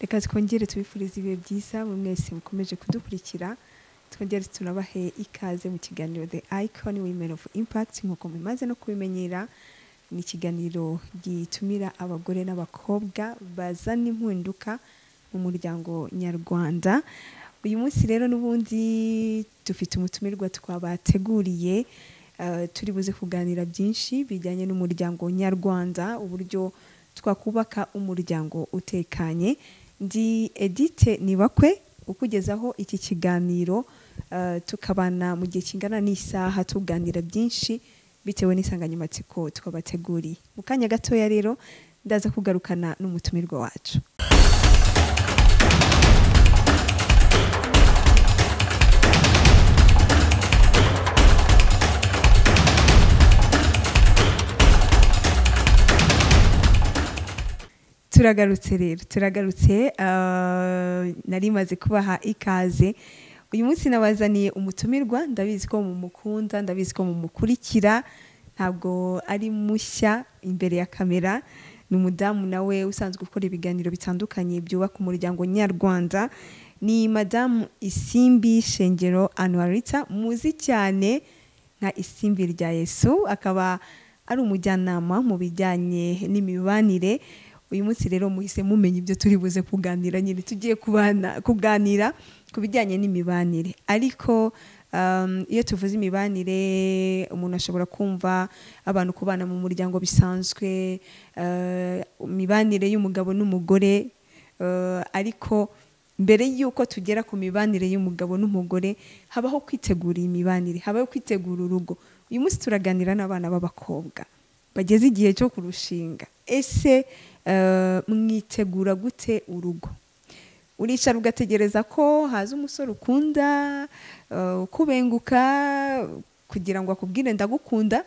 reka twongere tubifurize ibihe byiza mu mwese mukomeje kudukurikira twongere tunabahe ikaze mu kiganiro the icon women of impact nk'uko mumaze no kubimenyera ni ikiganiro gitumira abagore n'abakobwa bazana impinduka mu muryango nyarwanda uyu munsi rero n'ubundi dufite umutumirwa twabateguriye eh, turi buze kuganira byinshi bijyanye n'umuryango nyarwanda uburyo twakubaka umuryango utekanye ndi edite nibakwe ukugezaho iki kiganiro eh, tukabana mu gihe kingana n'isaha tuganira byinshi bitewe n'insanganyamatsiko twabateguriye mu kanya gatoya rero ndaza kugarukana n'umutumirwa wacu turagarutse rero turagarutse ah, nari maze kubaha ikaze uyu munsi nabazaniye umutumirwa ndabizi ko mumukunda ndabizi ko mumukurikira ntabwo ari mushya imbere ya kamera ni umudamu nawe usanzwe ukora ibiganiro bitandukanye byubaka umuryango nyarwanda ni madamu isimbi shengero anuarita muzi cyane nka isimbi rya yesu akaba ari umujyanama mu bijyanye n'imibanire uyu munsi rero muhise mumenya ibyo turi buze kuganira nyine tugiye kubana- kuganira ku bijyanye n'imibanire ariko um, iyo tuvuze imibanire umuntu ashobora kumva abantu kubana mu muryango bisanzwe eh, imibanire y'umugabo n'umugore eh, ariko mbere y'uko tugera ku mibanire y'umugabo n'umugore habaho kwitegura iyi mibanire habaho kwitegura urugo uyu munsi turaganira n'abana b'abakobwa bageze igihe cyo kurushinga ese eh, mwitegura gute urugo uricara ugategereza ko haza umusore ukunda eh, ukubenguka kugira ngo akubwire ndagukunda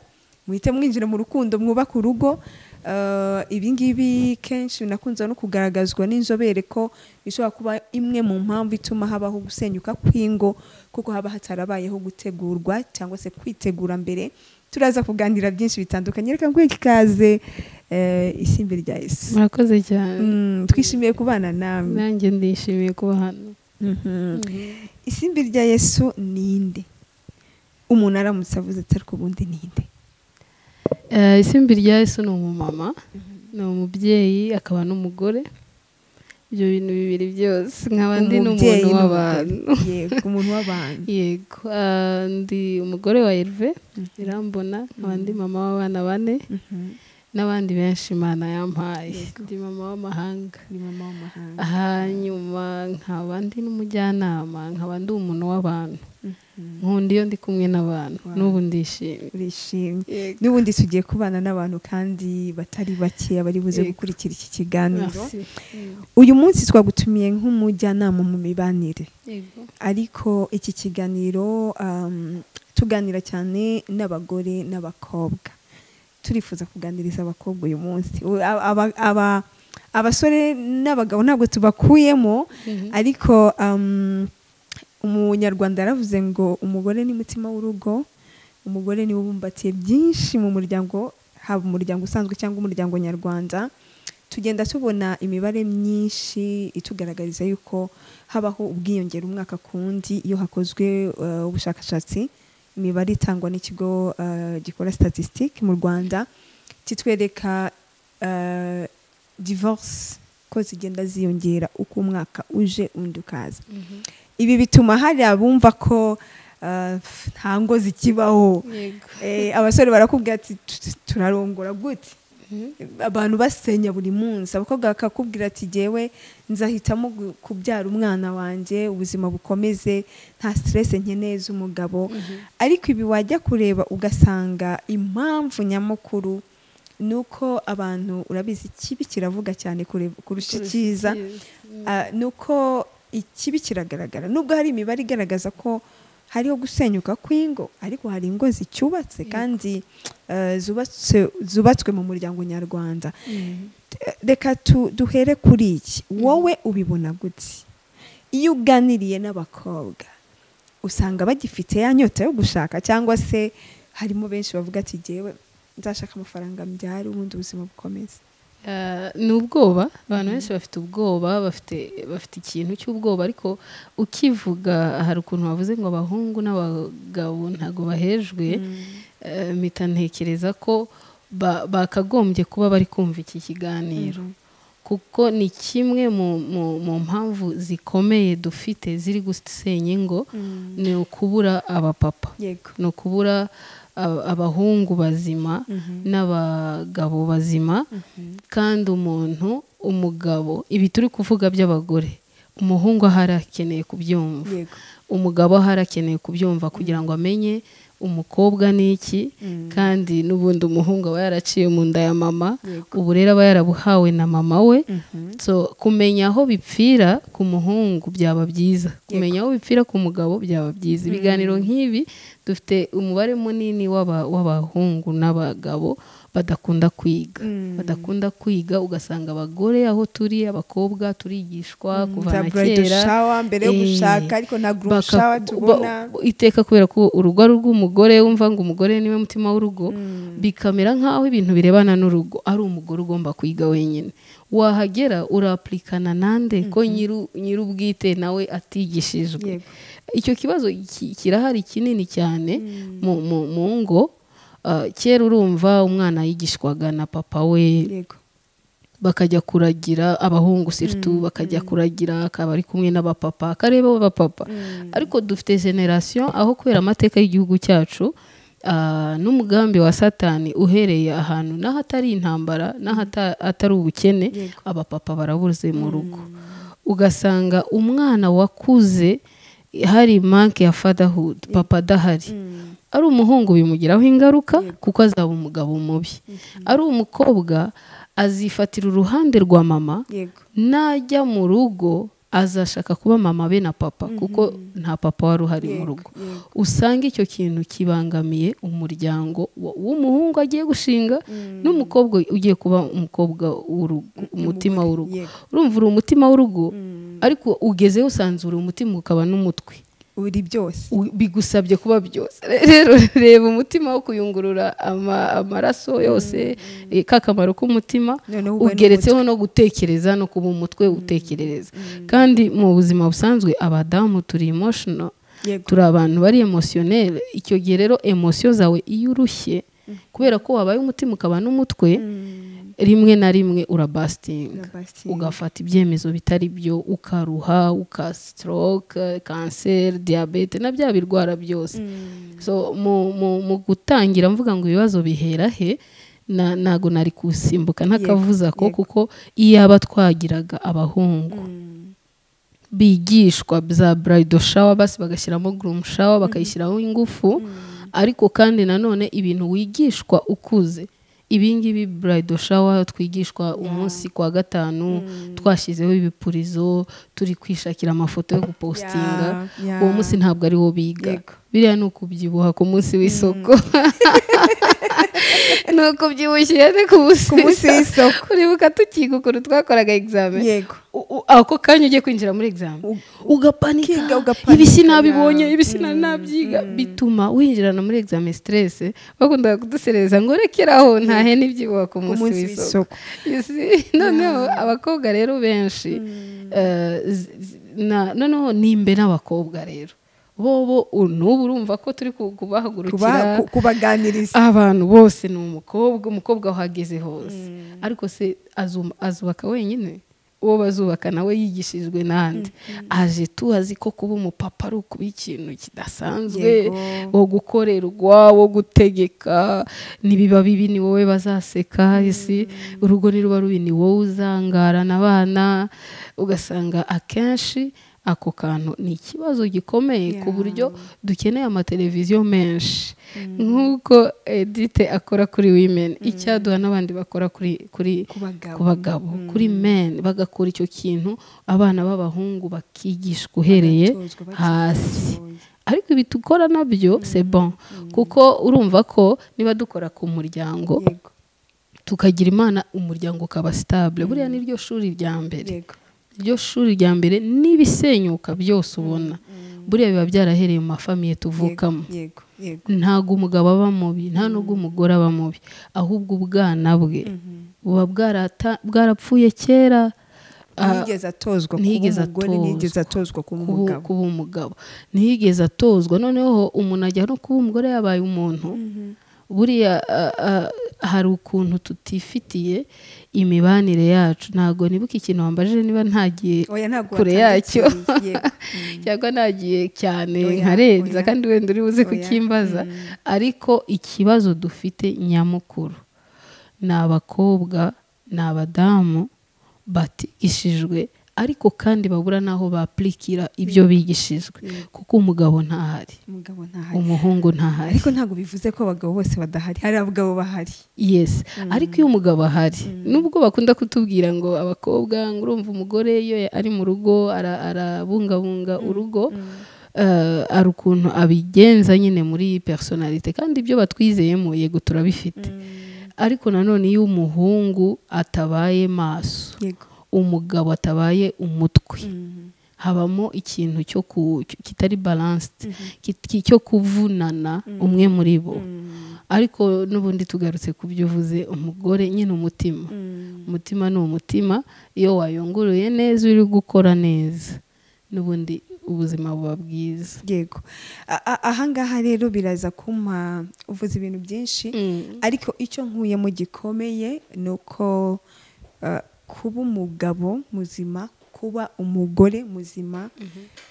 muhite mwinjira mu rukundo mwubake urugo Eh, ibi ngibi kenshi nakunze no kugaragazwa n'inzobere ko bishobora kuba imwe mu mpamvu ituma habaho gusenyuka kw'ingo kuko haba hatarabayeho gutegurwa cyangwa se kwitegura mbere turaza kuganira byinshi bitandukanye reka nguhe ikaze eh, isimbi rya yesu murakoze cyane Mm, twishimiye kubana nawe nanjye ndishimiye kuba hano isimbi rya yesu ninde umuntu aramutse avuze ati ariko ubundi ninde Eh, isimbi rya yesu ni umumama ni umubyeyi akaba n'umugore ibyo bintu bibiri byose nkaba ndi n'umuntu Umubyeyi w'abantu n'umugore. yego umuntu w'abantu yego ah, ndi umugore wa Herve irambona nkaba ndi mama w'abana bane Mhm. n'abandi benshi imana yampaye ndi mama w'amahanga ni mama w'amahanga hanyuma nkaba ndi n'umujyanama nkaba ndi umuntu w'abantu nkunda iyo ndi kumwe n'abantu Wow. n'ubu ndishimye urishimye n'ubundi tugiye kubana n'abantu kandi batari bakeya bari buze Yego. gukurikira iki kiganiro Merci. uyu munsi twagutumiye nk'umujyanama mu mibanire Yego. ariko iki kiganiro um, tuganira cyane n'abagore n'abakobwa turifuza kuganiriza abakobwa uyu munsi U- aba- aba- abasore n'abagabo ntabwo tubakuyemo Mhm. ariko um, umunyarwanda yaravuze ngo umugore ni mutima w'urugo umugore niwe ubumbatiye byinshi mu muryango haba umuryango usanzwe cyangwa umuryango nyarwanda tugenda tubona imibare myinshi itugaragariza yuko habaho ubwiyongere umwaka ku wundi iyo hakozwe eh, ubushakashatsi imibare itangwa n'ikigo eh, gikora statistic mu rwanda kitwereka eh, divorce ko zigenda ziyongera uko umwaka uje undi ukaza Mhm. ibi bituma hari abumva ko eh, nta ngo zikibaho Yego. Eh, abasore barakubwira ati "Tu- turarongora gute Mhm. abantu basenya buri munsi abakobwa bakakubwira ati jyewe nzahitamo gu- kubyara umwana wanjye ubuzima bukomeze nta stress nkeneye z'umugabo ariko ibi wajya kureba ugasanga impamvu nyamukuru ni uko abantu urabizi ikibi kiravuga cyane kureba- kurusha icyiza Ah, ni uko ikibi kiragaragara nubwo hari imibare igaragaza ko hariho gusenyuka kw'ingo ariko hari ingo zicyubatse kandi eh, zubatse- zubatswe mu muryango nyarwanda Mhm. Eh, reka tu- duhere kuri iki wowe ubibona gute iyo uganiriye n'abakobwa usanga bagifite ya nyota yo gushaka cyangwa se harimo benshi bavuga ati jyewe nzashaka amafaranga mbyare ubundi ubuzima bukomeze ni ubwoba abantu benshi bafite ubwoba bafite bafite ikintu cy'ubwoba ariko ukivuga hari ukuntu bavuze ngo abahungu n'abagabo ntabwo bahejwe mpita ntekereza ko bakagombye kuba bari kumva iki kiganiro kuko ni kimwe mu mpamvu zikomeye dufite ziri gusenya ingo ni ukubura abapapa ni ukubura abahungu bazima n'abagabo bazima kandi umuntu umugabo ibi turi kuvuga by'abagore umuhungu aho arakeneye kubyumva umugabo aho arakeneye kubyumva kugira ngo amenye umukobwa ni iki kandi n'ubundi umuhungu aba yaraciye mu nda ya mama ubu rero aba yarabuhawe na mama we kumenya aho bipfira ku muhungu byaba byiza kumenya aho bipfira ku mugabo byaba byiza ibiganiro nk'ibi dufite umubare munini w'abahungu n'abagabo badakunda kwiga badakunda kwiga ugasanga abagore aho turi abakobwa turigishwa kuva na kera mbere yo gushaka ariko nta shawa tubona iteka kubera ko urugo ari urw'umugore wumva ngo umugore niwe mutima w'urugo bikamera nk'aho ibintu birebana n'urugo ari umugore ugomba kwiga wenyine wahagera urapurikana nande ko nyir'ubwite nawe atigishijwe icyo kibazo kirahari kinini cyane mu ngo kera urumva umwana yigishwaga na papa we bakajya kuragira abahungu siritu bakajya kuragira akaba ari kumwe n'abapapa akareba abapapa ariko dufite generasiyo aho kubera amateka y'igihugu cyacu n'umugambi wa satani uhereye ahantu n'ahatari intambara n'ahatari ubukene abapapa barabuze mu rugo ugasanga umwana wakuze hari manke ya fatherhood papa adahari ari umuhungu bimugiraho ingaruka kuko azaba umugabo mubi ari umukobwa azifatira uruhande rwa mama najya mu rugo azashaka kuba mama be na papa kuko nta papa wari uhari mu rugo usanga icyo kintu kibangamiye umuryango w'umuhungu agiye gushinga n'umukobwa ugiye kuba umukobwa w'urugo umutima w'urugo urumva uri umutima w'urugo ariko ugezeho usanzura umutima ukaba n'umutwe uri byose bigusabye kuba byose rero reba umutima wo kuyungurura amaraso yose kakamaro k'umutima ugeretseho no gutekereza no kuba umutwe utekerereza kandi mu buzima busanzwe abadamu turi emoshino turi abantu bari emosiyoneri icyo gihe rero emosiyo zawe iyo urushye kubera ko wabaye umutima ukaba n'umutwe rimwe na rimwe urabasitinga ugafata ibyemezo bitari byo ukaruha ukasitoroke kanseri diyabete na bya birwara byose mu gutangira mvuga ngo ibibazo bihera he ntabwo nari gusimbuka ntakavuza ko kuko iyaba twagiraga abahungu bigishwa za burayido shawa basi bagashyiramo gurumu shawa bakayishyiraho ingufu ariko kandi nanone ibintu wigishwa ukuze ibingibi burayido shawa twigishwa umunsi kwa gatanu twashyizeho ibipurizo turi kwishakira amafoto yo gupositinga uwo munsi ntabwo ari wo biga biriya ni ukubyibuha ku munsi w'isoko ni ukubyibushye ni ku munsi w'isoko uribuka tukiga ukuntu twakoraga egizamini yego ako kanya ugiye kwinjira muri egizamini ugapanika ibi sinabibonye ibi sinanabyiga bituma winjirana muri egizamini siterese bakundaga kudusereza ngo rekeraho ntahe n'ibyibuha ku munsi w'isoko noneho abakobwa rero benshi noneho ni imbe n'abakobwa rero bo n'ubu urumva ko turi kubahagurukira kubaganiriza abantu bose ni umukobwa umukobwa uhageze hose ariko se azubaka wenyine uwo bazubaka nawe yigishijwe n'andi aje tuzi ko kuba umupapa ari ukuba ikintu kidasanzwe wo gukorerwa wo gutegeka ntibiba bibi ni wowe bazaseka isi urugo niruba rubi ni wowe uzangarana abana ugasanga akenshi ako kantu ni ikibazo gikomeye ku buryo dukeneye amateleviziyo menshi nk'uko edite akora kuri wimeni icyaduha n'abandi bakora kuri ku bagabo kuri meni bagakora icyo kintu abana b'abahungu bakigishwa uhereye hasi ariko ibi dukora nabyo bon kuko urumva ko niba dukora ku muryango tukagira imana umuryango ukaba sitabule buriya ni ryo shuri rya mbere iryo shuri rya mbere n'ibisenyuka byose ubona buriya biba byarahereye mu mafamiye tuvukamo yego yego ntabwo umugabo aba mubi nta n'ubwo umugore aba mubi ahubwo ubwana bwe buba bwarata- bwarapfuye kera ah, ntiyigeze atozwa ntiyigeze kuba umugore atozwa. ntiyigeze atozwa kuba kuba- umugabo kuba umugabo ntiyigeze atozwa noneho umuntu ajya no kuba umugore yabaye umuntu buriya ah, ah, hari ukuntu tutifitiye imibanire yacu ntabwo nibuka ikintu wambajije niba ntagiye oya ntabwo kure yacyo. watandukiriye. Yego. cyangwa nagiye cyane Oya, nkarenza oya. kandi wenda uri buze Oya, kukimbaza ariko ikibazo dufite nyamukuru ni abakobwa ni abadamu batigishijwe ariko kandi babura n'aho bapurikira ibyo bigishijwe kuko umugabo ntahari umugabo ntahari umuhungu ntahari ariko ntabwo bivuze ko abagabo bose badahari hari abagabo bahari yes ariko iyo umugabo ahari nubwo bakunda kutubwira ngo abakobwa ngo urumva umugore iyo ari mu rugo ara- arabungabunga urugo eh, hari ukuntu abigenza nyine muri personalite kandi ibyo batwizeyemo yego turabifite ariko nanone iyo umuhungu atabaye maso yego umugabo atabaye umutwe Mm. habamo ikintu cyo ku- kitari balanced kit- cyo kuvunana umwe muri bo Mm. ariko n'ubundi tugarutse ku byo uvuze umugore nyine umutima Mm. umutima ni umutima iyo wayunguruye neza uri gukora neza n'ubundi ubuzima buba bwiza yego A- a- ahangaha rero biraza kumpa uvuze ibintu byinshi ariko icyo nkuyemo gikomeye ni uko eh, kuba umugabo muzima kuba umugore muzima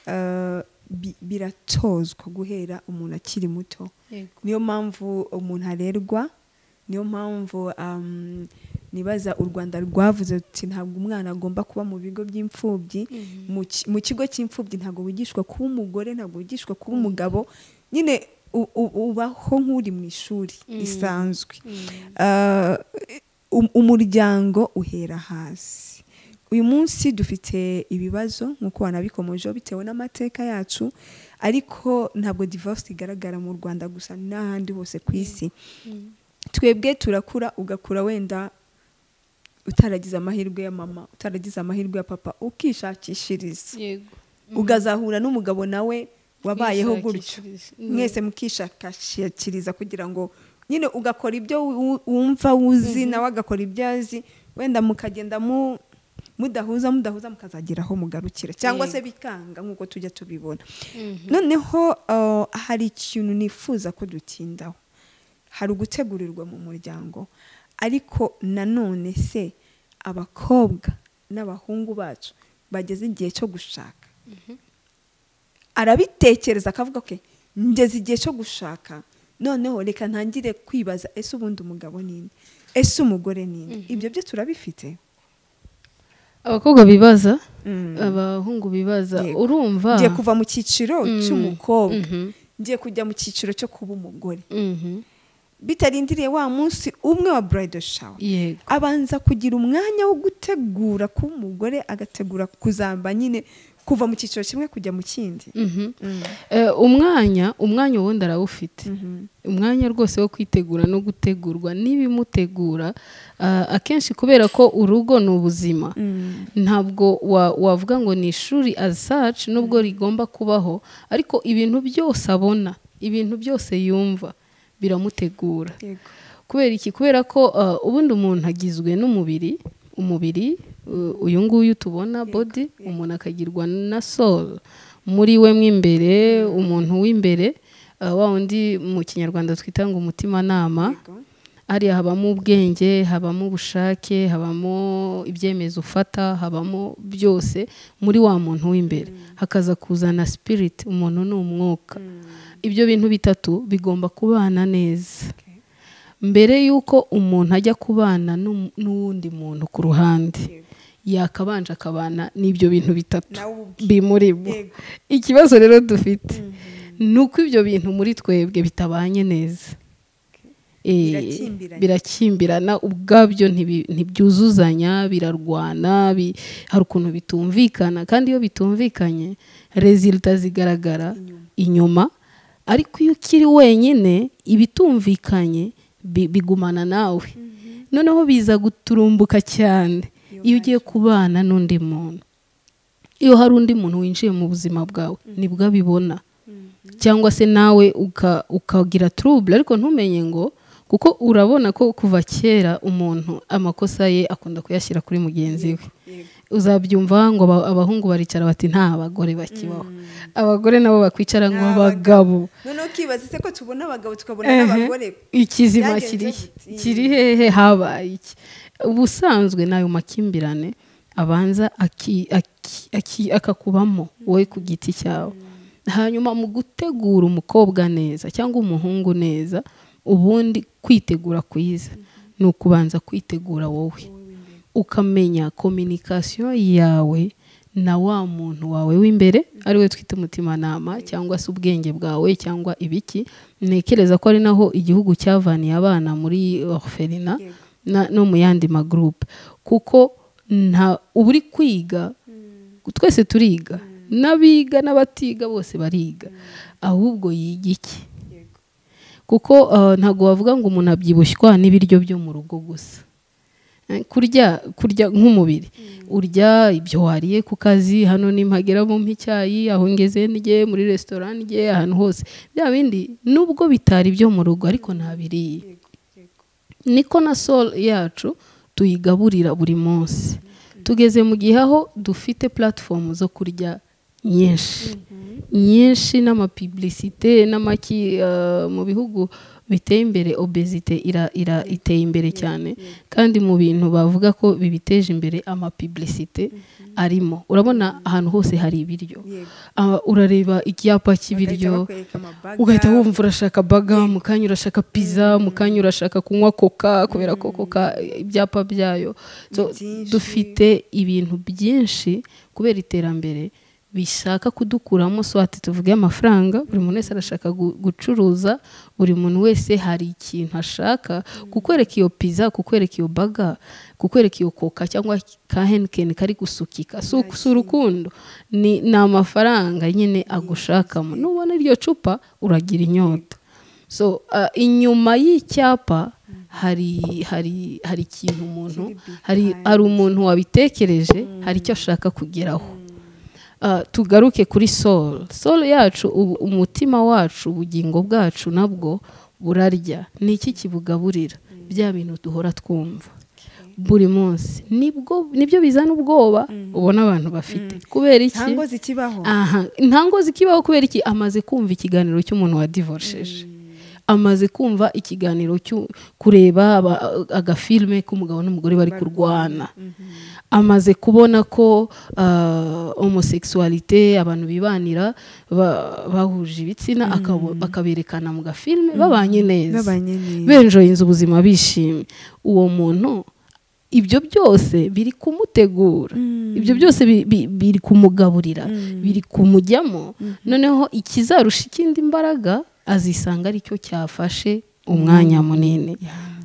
eh, bi- biratozwa guhera umuntu akiri muto niyo mpamvu umuntu arerwa niyo mpamvu um, nibaza u rwanda rwavuze ruti ntabwo umwana agomba kuba mu bigo by'imfubyi mu ki- mu kigo cy'imfubyi ntabwo wigishwa kuba umugore ntabwo wigishwa kuba umugabo nyine u- u- ubaho nk'uri mu ishuri risanzwe Uh, um- umuryango uhera hasi uyu munsi dufite ibibazo nk'uko wanabikomojeho bitewe n'amateka yacu ariko ntabwo divorce igaragara mu rwanda gusa n'ahandi hose ku isi twebwe turakura ugakura wenda utaragize amahirwe ya mama utaragize amahirwe ya papa ukishakishiriza ugazahura n'umugabo nawe wabayeho gutyo mwese mukishakashakiriza kugira ngo nyine ugakora ibyo wu- wumva wuzi nawe agakora ibyo azi wenda mukagenda mu mudahuza mudahuza mukazagera aho mugarukira cyangwa se bikanga nk'uko tujya tubibona noneho uh, hari ikintu nifuza ko dutindaho hari ugutegurirwa mu muryango ariko nanone se abakobwa n'abahungu bacu bageze igihe cyo gushaka arabitekereza akavuga ke ngeze igihe cyo gushaka noneho reka ntangire kwibaza ese ubundi umugabo ninde ese umugore ninde ibyo byo turabifite abakobwa bibaza Mm. abahungu bibaza Yego. urumva ngiye kuva mu cyiciro Mm. cy'umukobwa Mhm. ngiye kujya mu cyiciro cyo kuba umugore Mhm. bitarindiriye wa munsi umwe wa bridal shower yego abanza kugira umwanya wo gutegura kuba umugore agategura kuzamba nyine kuva mu cyiciro kimwe kujya mu kindi Mhm. Eh, umwanya umwanya ubundi arawufite umwanya rwose wo kwitegura no gutegurwa n'ibimutegura ah, akenshi kubera ko urugo ni ubuzima Mm. ntabwo wa- wavuga ngo ni ishuri as such nubwo rigomba kubaho ariko ibintu byose abona ibintu byose yumva biramutegura Yego. kubera iki kubera ko uh, ubundi umuntu agizwe n'umubiri umubiri uh, uyu nguyu tubona body umuntu akagirwa na soul muri we mo imbere umuntu w'imbere uh, wa wundi mu kinyarwanda twita ngo umutimanama hariya habamo ubwenge habamo ubushake habamo ibyemezo ufata habamo byose muri wa muntu w'imbere hakaza kuzana spirit umuntu ni umwuka ibyo bintu bitatu bigomba kubana neza Okay. mbere y'uko umuntu ajya kubana n'um- n'uwundi muntu ku ruhande Yego. yakabanje akabana n'ibyo bintu bitatu nawe ubwe bimurimo Yego. ikibazo rero dufite ni uko ibyo bintu muri twebwe bitabanye neza Eh, Birakimbiranye. birakimbirana ubwabyo ntibi- ntibyuzuzanya birarwana bi- hari ukuntu bitumvikana kandi iyo bitumvikanye rezilita zigaragara inyuma ariko iyo ukiri wenyine ibitumvikanye bi- bigumana nawe noneho biza guturumbuka cyane iyo ugiye kubana n'undi muntu iyo hari undi muntu winjiye mu buzima bwawe nibwo abibona cyangwa se nawe uka- ukagira turubure ariko ntumenye ngo kuko urabona ko kuva kera umuntu amakosa ye akunda kuyashyira kuri mugenzi we uzabyumva ngo aba- abahungu baricara bati nta bagore bakibaho abagore nabo bakwicara nk'abagabo noneho ukibaza se ko tubona abagabo tukabona Ehe. n'abagore ikizima Byagenze kiri gute? kiri hehe habaye iki ubusanzwe n'ayo makimbirane abanza aki- aki- aki- akakubamo wowe ku giti cyawe hanyuma mu gutegura umukobwa neza cyangwa umuhungu neza ubundi kwitegura kwiza ni ukubanza kwitegura wowe ukamenya kominikasiyo yawe na wa muntu wawe w'imbere ari we twita umutimanama cyangwa se ubwenge bwawe cyangwa ibiki ntekereza ko ari naho igihugu cyavaniye abana muri orphelinat Yego. na- no mu yandi magurupe kuko nta uba uri kwiga twese turiga n'abiga n'abatiga bose bariga ahubwo yiga iki Yego. kuko ah, ntabwo wavuga ngo umuntu abyibushywa n'ibiryo byo mu rugo gusa Eh, kurya kurya nk'umubiri urya ibyo wariye ku kazi hano nimpagera bumpe icyayi aho ngeze ndye muri resitora ndye ahantu hose bya bindi nubwo bitari ibyo mu rugo ariko ntabiriye Yego, yego. niko na soul yacu tuyigaburira buri munsi tugeze mu gihe aho dufite platform zo kurya nyinshi nyinshi n'amapiblisite n'amaki eh, mu bihugu biteye imbere obesite ira, ira, iteye imbere cyane kandi mu bintu bavuga ko bibiteje imbere amapiblisite arimo urabona ahantu hose hari ibiryo Yego. Ah, urareba icyapa Bagahita cy'ibiryo bakwereka amabaga. ugahita wumva urashaka baga mu kanya urashaka pizza mu kanya urashaka kunywa koka kubera ko koka ibyapa byayo So, byinshi. dufite ibintu byinshi kubera iterambere bishaka kudukuramo swati tuvuge amafaranga buri muntu wese arashaka gu- gucuruza buri muntu wese hari ikintu ashaka kukwereka iyo pizza kukwereka iyo baga kukwereka iyo koka cyangwa ka henikeni kari gusukika si uku- si urukundo ni ni amafaranga nyine agushakamo nubona iryo cupa uragira inyota so ah, inyuma y'icyapa hari hari hari ikintu umuntu hari hari umuntu wabitekereje hari icyo ashaka kugeraho Ah, tugaruke kuri soul soul yacu ubu- umutima wacu ubugingo bwacu nabwo burarya ni iki kibugaburira bya bintu duhora twumva buri munsi nibwo nibyo bizana ubwoba ubona abantu bafite kubera nta iki ngo zikibaho aha intango zikibaho kubera iki amaze kumva ikiganiro cy'umuntu wadivorosheje amaze kumva ikiganiro cyo kureba aba- agafilme k'umugabo n'umugore bari kurwana amaze kubona ko ah, homosexualité abantu bibanira ba- bahuje ibitsina akabo- akaberekana mu gafilme babanye neza babanye neza benjoyinze ubuzima bishimye uwo muntu ibyo byose biri kumutegura ibyo byose bi- bi- biri kumugaburira biri kumujyamo noneho ikizarusha ikindi imbaraga azisanga aricyo cyafashe umwanya munini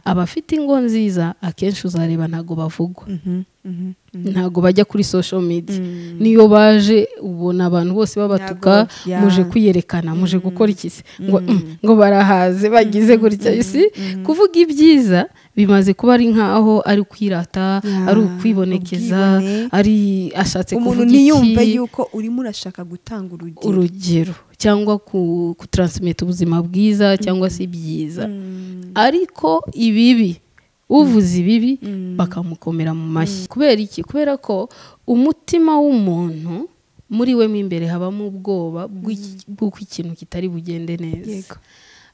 abafite ingo nziza akenshi uzareba ntabwo bavugwa Mhm, mhm, mhm. ntabwo bajya kuri social media niyo baje ubona abantu bose babatuka Ntabwo, yeah. muje kwiyerekana muje gukora iki se ngo mm, ngo barahaze bagize gutya si kuvuga ibyiza bimaze kuba ari nkaho ari kwirata Yeah, ari ukwibonekeza ubwibone. ari ashatse umuntu kuvuga niyumve iki yuko urimo urashaka gutanga urugero urugero cyangwa ku kutransmit ubuzima bwiza cyangwa se ibyiza ariko ibibi uvuze ibibi bakamukomera mu mashyi kubera iki kubera ko umutima w'umuntu muri we mo imbere habamo ubwoba bw'iki- bw'uko ikintu kitari bugende neza Yego.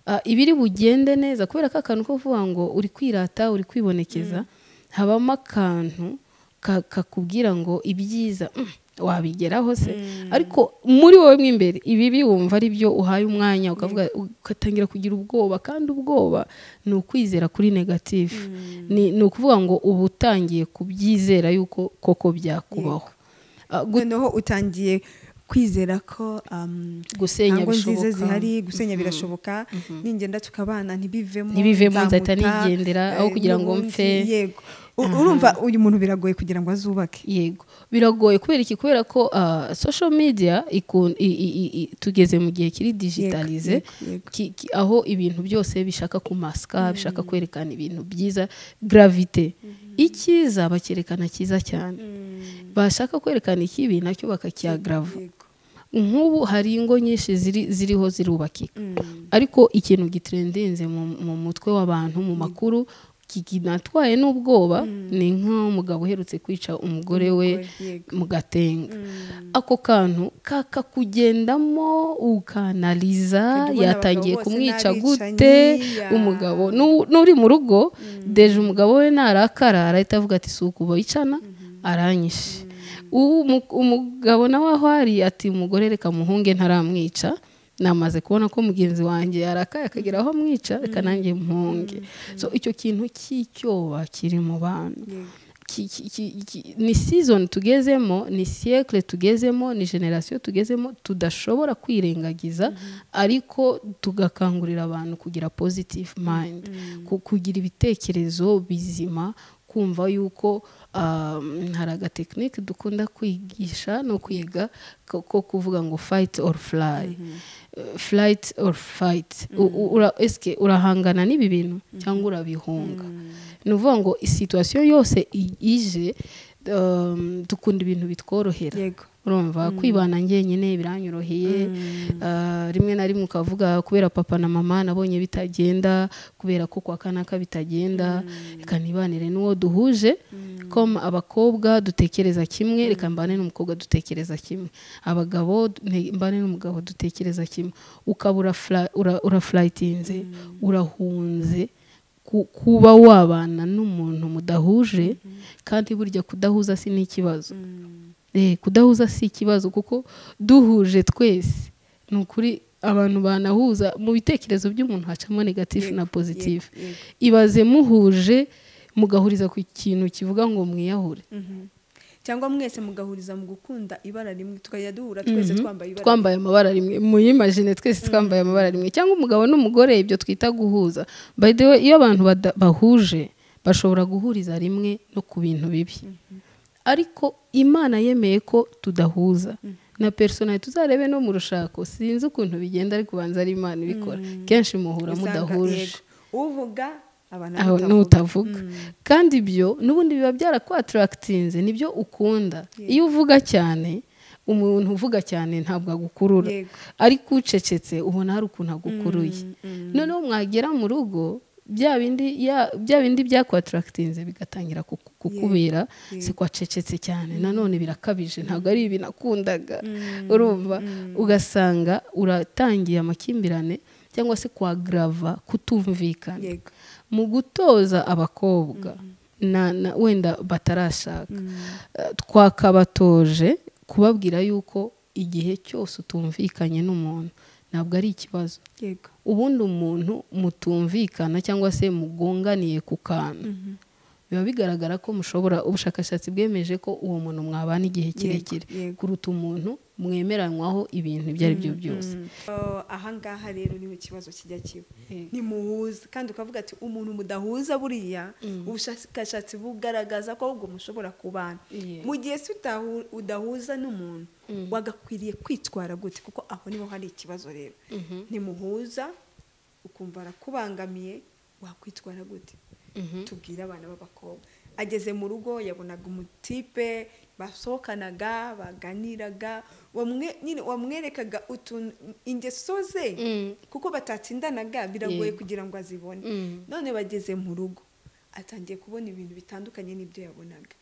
Ah, ibiri bugende neza kubera ko akantu ko kuvuga ngo uri kwirata uri kwibonekeza habamo akantu ka- kakubwira ngo ibyiza mm, wabigeraho se ariko muri wowe mo imbere ibibi wumva ari byo uhaye umwanya ukavuga ugatangira kugira ubwoba kandi ubwoba ni ukwizera kuri negative ni, ni ukuvuga ngo uba utangiye kubyizera yuko koko byakubaho Ah, gu- noneho utangiye kwizera ko um, gusenya ntango nziza bishoboka. zihari gusenya birashoboka ningenda tukabana ntibivemo Ntibivemo, nzahita nzamuta, nigendera, aho eh, kugira ngo n'ubundi, mfe. yego U- urumva uyu muntu biragoye kugira ngo azubake yego biragoye kubera iki kubera ko ah, social media ikun- i- i- i- i- tugeze mu gihe kiri digitalize Yego, yego, yego. ki- ki- aho ibintu byose bishaka kumasika bishaka kwerekana ibintu byiza gravite icyiza bakerekana cyiza cyane bashaka kwerekana ikibi nacyo bakakiyagarava Yego. nk'ubu hari ingo nyinshi ziri ziriho zirubakika ariko ikintu gitrendinze mu, mu mutwe w'abantu mu makuru kinatwaye n'ubwoba ni nk'umugabo uherutse kwica umugore we Yego. mu gatenga ako kantu kakakugendamo ukanaliza Ukajya ubona yatangiye abagabo bose kumwica n'abicanyi, gute ya. umugabo nu- n'uri mu rugo deje umugabo we narakara arahita avuga ati si uku bicana aranyishe Ubu umu- umugabo nawe aho ari ati umugore reka muhunge ntaramwica namaze kubona ko mugenzi wanjye yarakaye akagera aho amwica reka nanjye mpunge so icyo kintu cy'icyoba kiri mu bantu Yego. ki- ki- ki- ki- ni season tugezemo ni siyekire tugezemo ni generasiyo tugezemo tudashobora kwirengagiza ariko tugakangurira abantu kugira positive mind ku- kugira ibitekerezo bizima kumva yuko um, hari agatekinike dukunda kwigisha no kwiga ko ko kuvuga ngo fight or fly Eh, flight or fight U- u- ura- esike urahangana n'ibi bintu cyangwa urabihunga ni ukuvuga ngo situwasiyo yose i- ije um, dukunda ibintu bitworohera Yego. urumva kwibana njyenyine biranyoroheye Ah, rimwe na rimwe ukavuga kubera papa na mama nabonye bitagenda kubera ko kwa kanaka bitagenda reka nibanire n'uwo duhuje ko abakobwa dutekereza kimwe reka mbane n'umukobwa dutekereza kimwe abagabo ne- mbane n'umugabo dutekereza kimwe ukaba urafla- ura- urafurayitinze urahunze ku- kuba wabana n'umuntu mudahuje kandi burya kudahuza si n'ikibazo Eh, kudahuza si ikibazo kuko duhuje twese ni ukuri abantu banahuza mu bitekerezo by'umuntu hacamo negatifu na positive Yego. ibaze muhuje mugahuriza ku kintu kivuga ngo mwiyahure Mhm. cyangwa mwese mugahuriza mu gukunda ibara rimwe tukajya duhura twese twambaye ibara twambaye amabara rimwe muyimagine twese twambaye amabara rimwe cyangwa umugabo n'umugore ibyo twita guhuza by the way iyo abantu bada- bahuje bashobora guhuriza rimwe no ku bintu bibi ariko imana yemeye ko tudahuza na personali tuzarebe no mu rushako sinzi ukuntu bigenda ariko ubanza ari imana ibikora kenshi muhura Usanga, mudahuje yego, uvuga abantu aho n'utavuga kandi ibyo n'ubundi biba byarakwatarakitinze nibyo ukunda iyo uvuga cyane umuntu uvuga cyane ntabwo agukurura Yego. ariko ucecetse ubona hari ukuntu agukuruye noneho mwagera mu rugo bya bindi ya- bya bindi byakwatrakitinze bigatangira kuku- kukubera siko wacecetse cyane nanone birakabije ntabwo ari ibi nakundaga urumva ugasanga uratangiye amakimbirane cyangwa se kwagrava kutumvikana Yego. mu gutoza abakobwa na, na wenda batarashaka Eh, twakabatoje kubabwira yuko igihe cyose utumvikanye n'umuntu ntabwo ari ikibazo yego ubundi umuntu mutumvikana cyangwa se mugonganiye ku kantu biba bigaragara ko mushobora ubushakashatsi bwemeje ko uwo muntu mwabana igihe kirekire yego. kuruta umuntu mwemeranywaho ibintu ibyo ari byo byose Oh, ahangaha rero niho ikibazo kijya kiba ntimuhuza kandi ukavuga ati umuntu mudahuza buriya ubushakashatsi bugaragaza ko ahubwo mushobora kubana Yeah. mu gihe se utahu- udahuza n'umuntu wagakwiriye kwitwara gute kuko aho niho hari ikibazo rero ntimuhuza ukumva arakubangamiye wakwitwara gute tubwire abana b'abakobwa ageze mu rugo yabonaga umutipe basohokanaga baganiraga wamwe- nyine wamwerekaga utuntu ingeso ze kuko batatsindanaga biragoye Yego. kugira ngo azibone Mm. none bageze mu rugo atangiye kubona ibintu bitandukanye n'ibyo yabonaga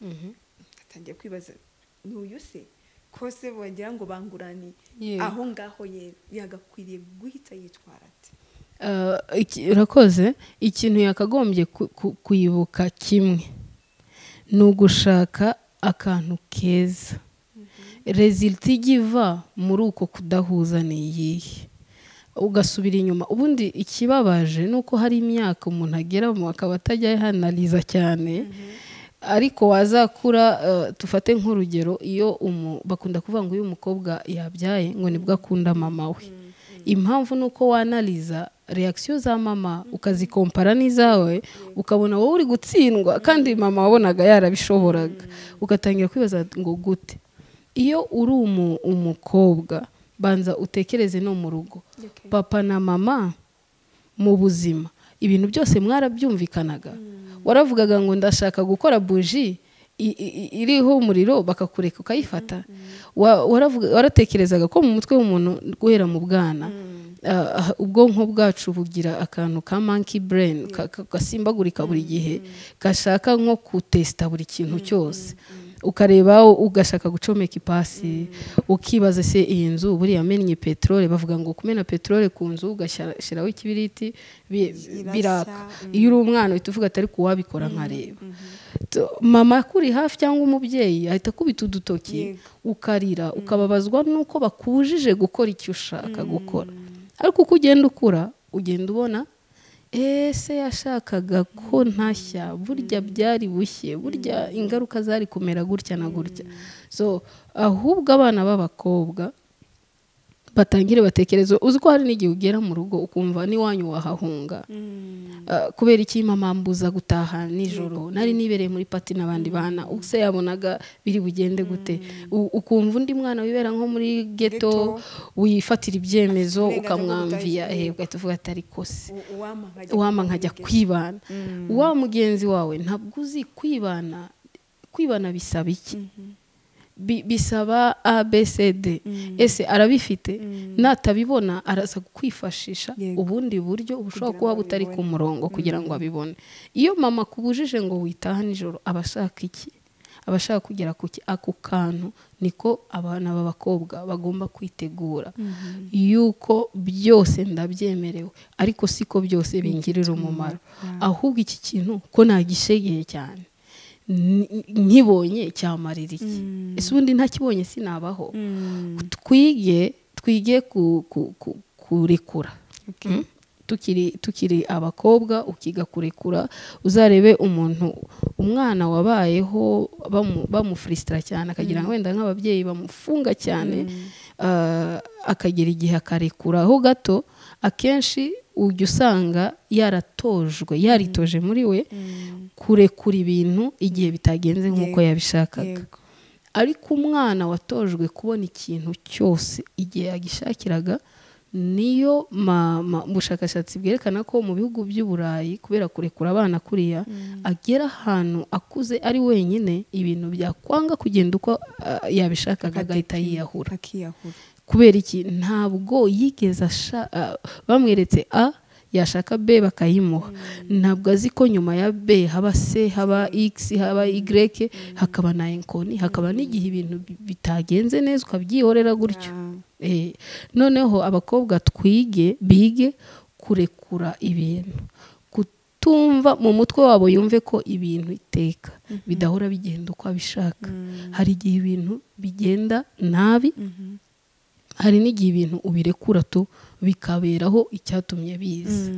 atangiye kwibaza ni uyu se kose bagira ngo banguraniye Yego. aho ngaho yera yagakwiriye guhita yitwara ati Uh, iki- urakoze ikintu yakagombye ku- ku- kwibuka kimwe ni ugushaka akantu keza rezilita ijya iva muri uko kudahuza ni iyihe ugasubira inyuma ubundi ikibabaje ni uko hari imyaka umuntu ageramo akaba atajya ahanariza cyane ariko wazakura uh, tufate nk'urugero iyo umu- bakunda kuvuga ngo iyo umukobwa yabyaye ngo nibwo akunda mama we impamvu ni uko wanariza reakisiyo za mama ukazikompara n'izawe ukabona wowe uri gutsindwa kandi mama wabonaga yarabishoboraga ugatangira kwibaza ngo gute iyo uri umu- umukobwa banza utekereze no mu rugo papa na mama mu buzima ibintu byose mwarabyumvikanaga waravugaga ngo ndashaka gukora buji i- i- iriho umuriro bakakureka ukayifata Wa- waravuga- waratekerezaga ko mu mutwe w'umuntu guhera mu bwana ah, ah, ubwonko bwacu bugira akantu ka monkey brain ka- ka- gasimbagurika buri gihe gashaka nko kutesita buri kintu cyose ukareba ugashaka gucomeka ipasi ukibaza se iyi nzu buriya mennye peteroli bavuga ngo kumena peteroli ku nzu ugashyiraho ikibiriti bi- Irashya, biraka iyo uri umwana uhita uvuga atari kuwabikora nkareba Tu- mama akuri hafi cyangwa umubyeyi ahita akubita udutoki Yego. ukarira ukababazwa n'uko bakujije gukora icyo ushaka gukora ariko uko ugenda ukura ugenda ubona ese yashakaga ko ntashya burya byari bushye burya ingaruka zari kumera gutya na gutya so ahubwo abana b'abakobwa batangire batekereze uzi ko hari n'igihe ugera mu rugo ukumva n'iwanyu wahahunga Uh, kubera iki mama mbuza gutaha nijoro nari nibereye muri pati n'abandi bana use yabonaga biri bugende gute U- ukumva undi mwana wibera nko muri geto Ghetto. wifatira Uburenganzira ibyemezo bwo ukamwamvia gutaha eh, ugahita uvuga atari kose wama nkajya kwibana Mm. wa mugenzi wawe ntabwo uzi kwibana kwibana bisaba iki Bi- bisaba abcd ese arabifite natabibona araza kwifashisha Yego. ubundi buryo bushobora Kugira kuba ngo butari ku abibone. murongo kugira ngo abibone iyo mama akubujije ngo witaha nijoro aba ashaka iki aba ashaka kugera ku ki ako kantu niko abana b'abakobwa bagomba kwitegura yuko byose ndabyemerewe ariko siko byose bingirira umumaro ahubwo iki kintu ko nagishegeye cyane Ni- nkibonye cyamarira iki ese ubundi ntakibonye sinabaho twige twige ku- ku- ku- kurekura Mm. tukiri tukiri abakobwa ukiga kurekura uzarebe umuntu umwana wabayeho bamu- bamufurisitira cyane akagira ngo wenda nk'ababyeyi bamufunga cyane ah, akagera igihe akarekuraho gato akenshi ujya usanga yaratojwe yaritoje muri we kurekura ibintu igihe bitagenze nk'uko Yego. yabishakaga ariko umwana watojwe kubona ikintu cyose igihe yagishakiraga niyo ma- ma- ubushakashatsi bwerekana ko mu bihugu by'uburayi kubera kurekura abana kuriya agera ahantu akuze ari wenyine ibintu byakwanga kugenda uko ah, yabishakaga agahita yiyahura akiyahura kubera iki ntabwo yigeze asha- ah, bamweretse a yashaka b bakayimuha ntabwo azi ko nyuma ya b haba c haba x haba y hakaba na enkoni hakaba n'igihe ibintu bi- bitagenze neza ukabyihorera gutyo Eh, noneho abakobwa twige bige kurekura ibintu kutumva mu mutwe wabo yumve ko ibintu iteka bidahora bigenda uko abishaka hari igihe ibintu bigenda nabi hari n'igihe ibintu ubirekura tu bikaberaho icyatumye biza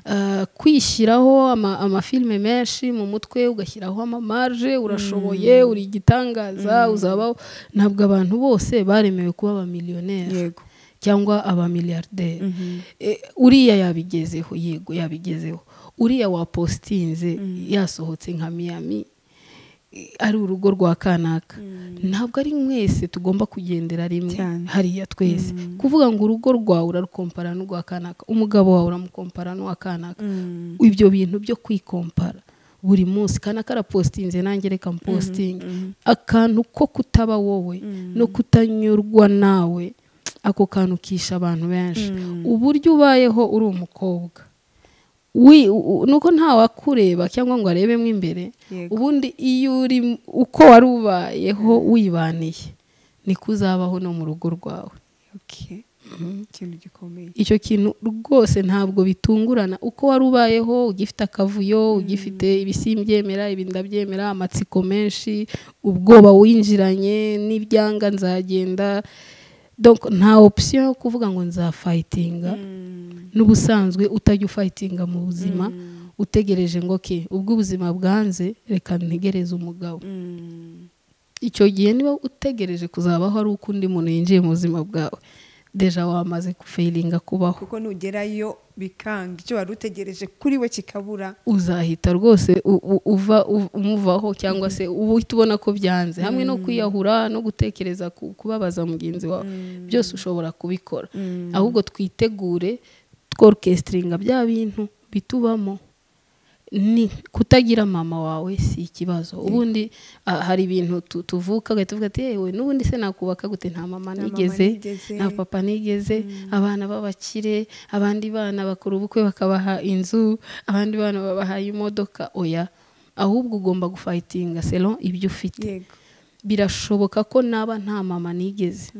Ah, kwishyiraho ama- amafilime menshi mu mutwe ugashyiraho amamaje urashoboye uri igitangaza uzabaho ntabwo abantu bose baremewe kuba abamiliyoneri yego cyangwa abamiliyarderi Eh, uriya yabigezeho yego yabigezeho uriya wapositinze yasohotse nka miyami eh, ari urugo rwa kanaka ntabwo ari mwese tugomba kugendera rimwe Cyane. hariya twese kuvuga ngo urugo rwawe urarukompara n'urwa kanaka umugabo wawe uramukompara n'uwa kanaka ibyo bintu byo kwikompara buri munsi kanaka arapositinze nanjye reka mpositinge akantu ko kutaba wowe no kutanyurwa nawe ako kantu kisha abantu benshi uburyo ubayeho uri umukobwa wi u- nuko ntawakureba cyangwa ngo arebemo imbere Yego. ubundi iyo uri uko wari ubayeho wibaniye niko uzabaho no mu rugo rwawe okay ikintu gikomeye icyo kintu rwose ntabwo bitungurana uko wari ubayeho ugifite akavuyo ugifite ibisimbyemera ibindabyemera amatsiko menshi ubwoba winjiranye n'ibyanga nzagenda donc nta option yo kuvuga ngo nzafayitinga n'ubusanzwe utajya ufayitinga mu buzima utegereje ngo ke ubwo ubuzima bwanze reka ntegereze umugabo icyo gihe niba utegereje kuzabaho ari uko undi muntu yinjiye mu buzima bwawe deja wamaze gufayiringa kubaho kuko nugerayo bikanga icyo wari utegereje kuri we kikabura uzahita rwose u- u- uva u- umuvaho cyangwa se uba uhita ubona ko byanze hamwe no kwiyahura no gutekereza ku- kubabaza mugenzi wawe byose ushobora kubikora ahubwo twitegure tworukesitiringa bya bintu bitubamo ni kutagira mama wawe si ikibazo ubundi ah, hari ibintu tu- tuvuka ugahita uvuga ati yewe n'ubundi se nakubaka gute nta mama mama nigeze nigeze." nta papa nigeze abana b'abakire abandi bana bakora ubukwe bakabaha inzu abandi bana babahaye imodoka oya ahubwo ugomba gufayitinga selo ibyo ufite yego birashoboka ko naba nta mama nigeze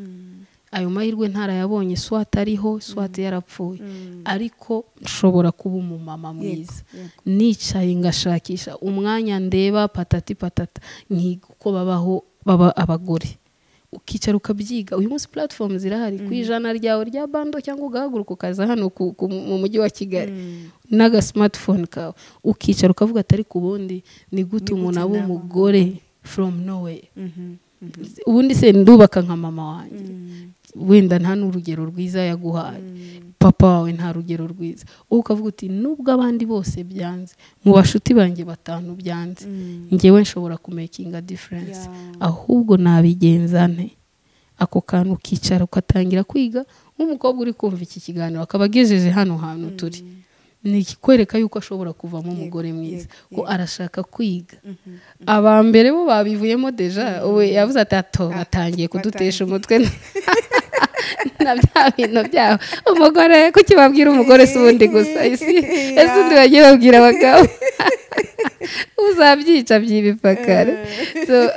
ayo mahirwe ntarayabonye swate ariho swate yarapfuye Mm. ariko nshobora kuba umumama yego mwiza yego. nicaye ngashakisha umwanya ndeba patati patata nkiga uko babaho baba abagore ukicara ukabyiga uyu munsi platform zirahari ku ijana ryawe rya bando cyangwa ugahaguruka ukaza hano ku- ku- mu mujyi wa kigali n'aga smartphone kawe ukicara ukavuga atari ku bundi ni gute Ni gute umuntu aba naba- umugore from nowhere Mhm, mhm. ubundi se ndubaka nka mama wanjye Mm, wenda nta n'urugero rwiza yaguhaye mm. papa wawe nta rugero rwiza wowe ukavuga uti nubwo abandi bose byanze mu bashuti banjye batanu byanze Mm. ngewe nshobora kumekinga diferense Yeah. ahubwo nabigenza nte ako kantu ukicara ugatangira kwiga nk'umukobwa uri kumva iki kiganiro akaba agejeje hano hantu turi ni ikikwereka yuko ashobora kuvamo umugore mwiza yego, ko arashaka kwiga Mhm. aba mbere bo babivuyemo deja uwe yavuze ati ato batangiye kudutesha umutwe na bya bintu byabo umugore kuki babwira umugore si ubundi gusa isi ese undi bagiye babwira abagabo uzabyica by'ibipakare So,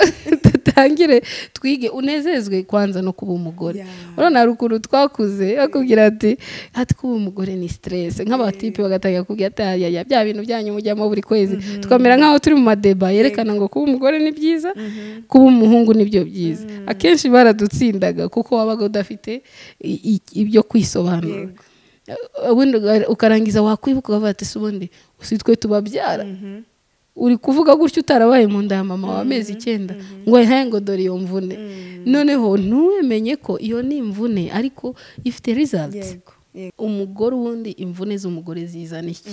dutangire twige unezezwe kwanza no kuba umugore Yeah. urabona hari ukuntu twakuze bakubwira ati ati kuba umugore ni stress nk'abatipe bagatangira kubwira ati aya ya bya bintu byanyu mujyamo buri kwezi tukamera nk'aho turi mu madeba yerekana ngo kuba umugore ni byiza kuba umuhungu nibyo byiza akenshi baradutsindaga kuko wabaga udafite i- i- ibyo kwisobanura Yego. ubundi uga- ukarangiza wakwibuka ukavuga ati si ubundi si twe tubabyara Mhm. uri kuvuga gutyo utarabaye mu nda ya mama wa amezi icyenda ngo ayihaye ngo dore iyo mvune noneho ntuwemenye ko iyo ni imvune ariko ifite results Yego, yego. umugore ubundi imvune z'umugore zizana iki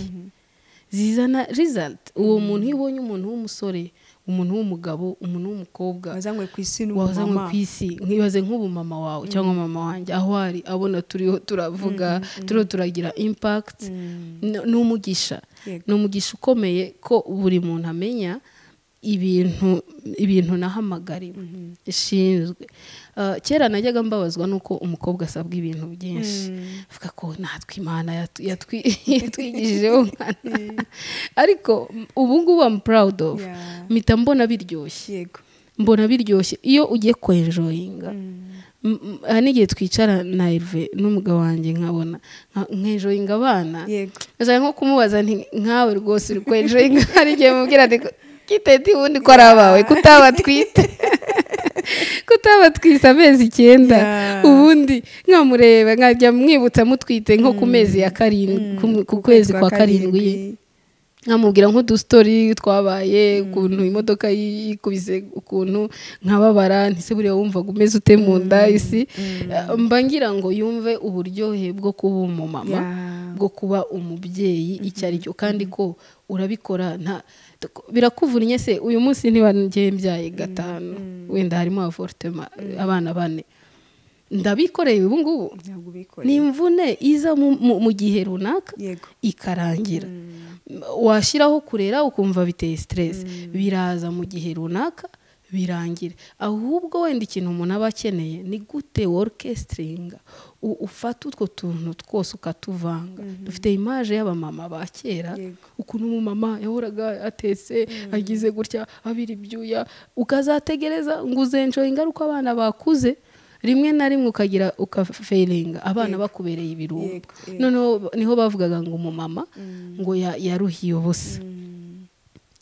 zizana result uwo muntu iyo ubonye umuntu w'umusore umuntu w'umugabo umuntu w'umukobwa wazanywe ku isi wazanywe n'umumama ku isi nkibaze nk'ubu mama wawe cyangwa mama wanjye aho ari abona turiho turavuga turiho turagira impact Mm. n- ni umugisha Yego. ni umugisha ukomeye ko buri muntu amenya ibintu ibintu nahamagariwe ishinzwe Ah, kera najyaga mbabazwa nuko umukobwa asabwa ibintu byinshi Mm. avuga ko natwe imana yatu- yatwi- yatwigishijeho umwana ariko ubu ngubu am proud of Yeah. mpita mbona biryoshye yego mbona biryoshye iyo ugiye kwenjoyinga Mm. M- m- hari n'igihe twicara na Herve n'umugabo wanjye nkabona nka- nkenjoyinga abana yego ndashaka nko kumubaza nti nkawe rwose uri kwenjoyinga hari igihe mubwira nti kiteti ubundi ko ari abawe kutaba twite kutaba twise amezi icyenda Yeah. ubundi nkamureba nkajya mwibutsa mutwite nko ku mezi ya karindwi Mm. ku- ku kwezi kwa karindwi nkamubwira nk'udustori twabaye ukuntu imodoka yikubise ukuntu nkababara ntise buriya wumvaga umeze ute mu nda isi mba ngira ngo yumve uburyohe bwo kuba umumama Yeah. bwo kuba umubyeyi icyo ari cyo kandi ko urabikora nta birakuvunnye se uyu munsi ntibanjye mbyaye gatanu wenda harimo avortema abana bane ndabikoreye ubu ngubu ntabwo ubikora ni imvune iza mu- mu- mu gihe runaka yego ikarangira washyiraho kurera ukumva biteye siteresi biraza mu gihe runaka birangira ahubwo wenda ikintu umuntu aba akeneye ni gute worukesitiringa U- ufata utwo tuntu twose ukatuvanga dufite imaje y'abamama ba kera Yego. ukuntu umumama yahoraga atetse agize gutya abira ibyuya ukazategereza ngo uzenjora ingaruka abana bakuze rimwe na rimwe ukagira ukaferinga abana bakubereye Yego, ibirungo yego. noneho niho bavugaga ngo umumama ngo ya- yaruhiye ubusa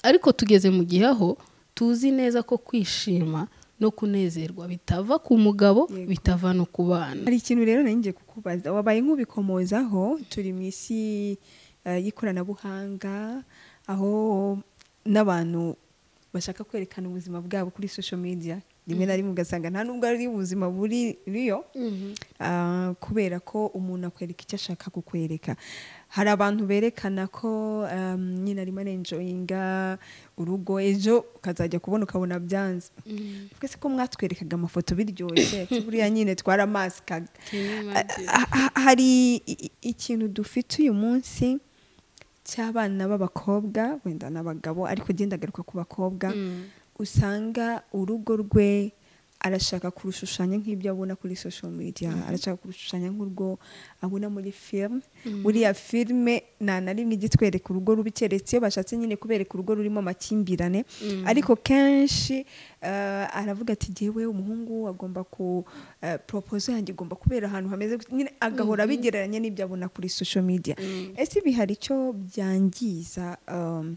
ariko tugeze mu gihe aho tuzi neza ko kwishima no kunezerwa bitava ku mugabo Yego. bitava no ku bana hari ikintu rero nari ngiye kukubaza wabaye nk'ubikomozaho turi mu isi eh, y'ikoranabuhanga aho n'abantu bashaka kwerekana ubuzima bwabo kuri social media rimwe na rimwe ugasanga nta nubwo ari ubuzima buriyo Ah, kubera ko umuntu akwereka icyo ashaka kukwereka hari abantu berekana ko um, nyine arimo arenjoyinga urugo ejo ukazajya kubona ukabona byanze twese ko mwatwerekaga amafoto biryoshye ati buriya nyine twaramasikaga Can you Ah, ah, ah, hari i- i- ikintu dufite uyu munsi cy'abana b'abakobwa wenda n'abagabo ariko genda agaruka ku bakobwa usanga urugo rwe arashaka kurushushanya nk'ibyo abona kuri social media arashaka kurushushanya nk'urwo abona muri filime buriya filime nta na rimwe igitwereka urugo rubi keretse iyo bashatse nyine kubereka urugo rurimo amakimbirane ariko kenshi eh, aravuga ati jyewe umuhungu agomba ku eh, propozo yanjye igomba kubera ahantu hameze gute." nyine agahora abigereranya n'ibyo abona kuri social media ese ibi hari icyo byangiza um,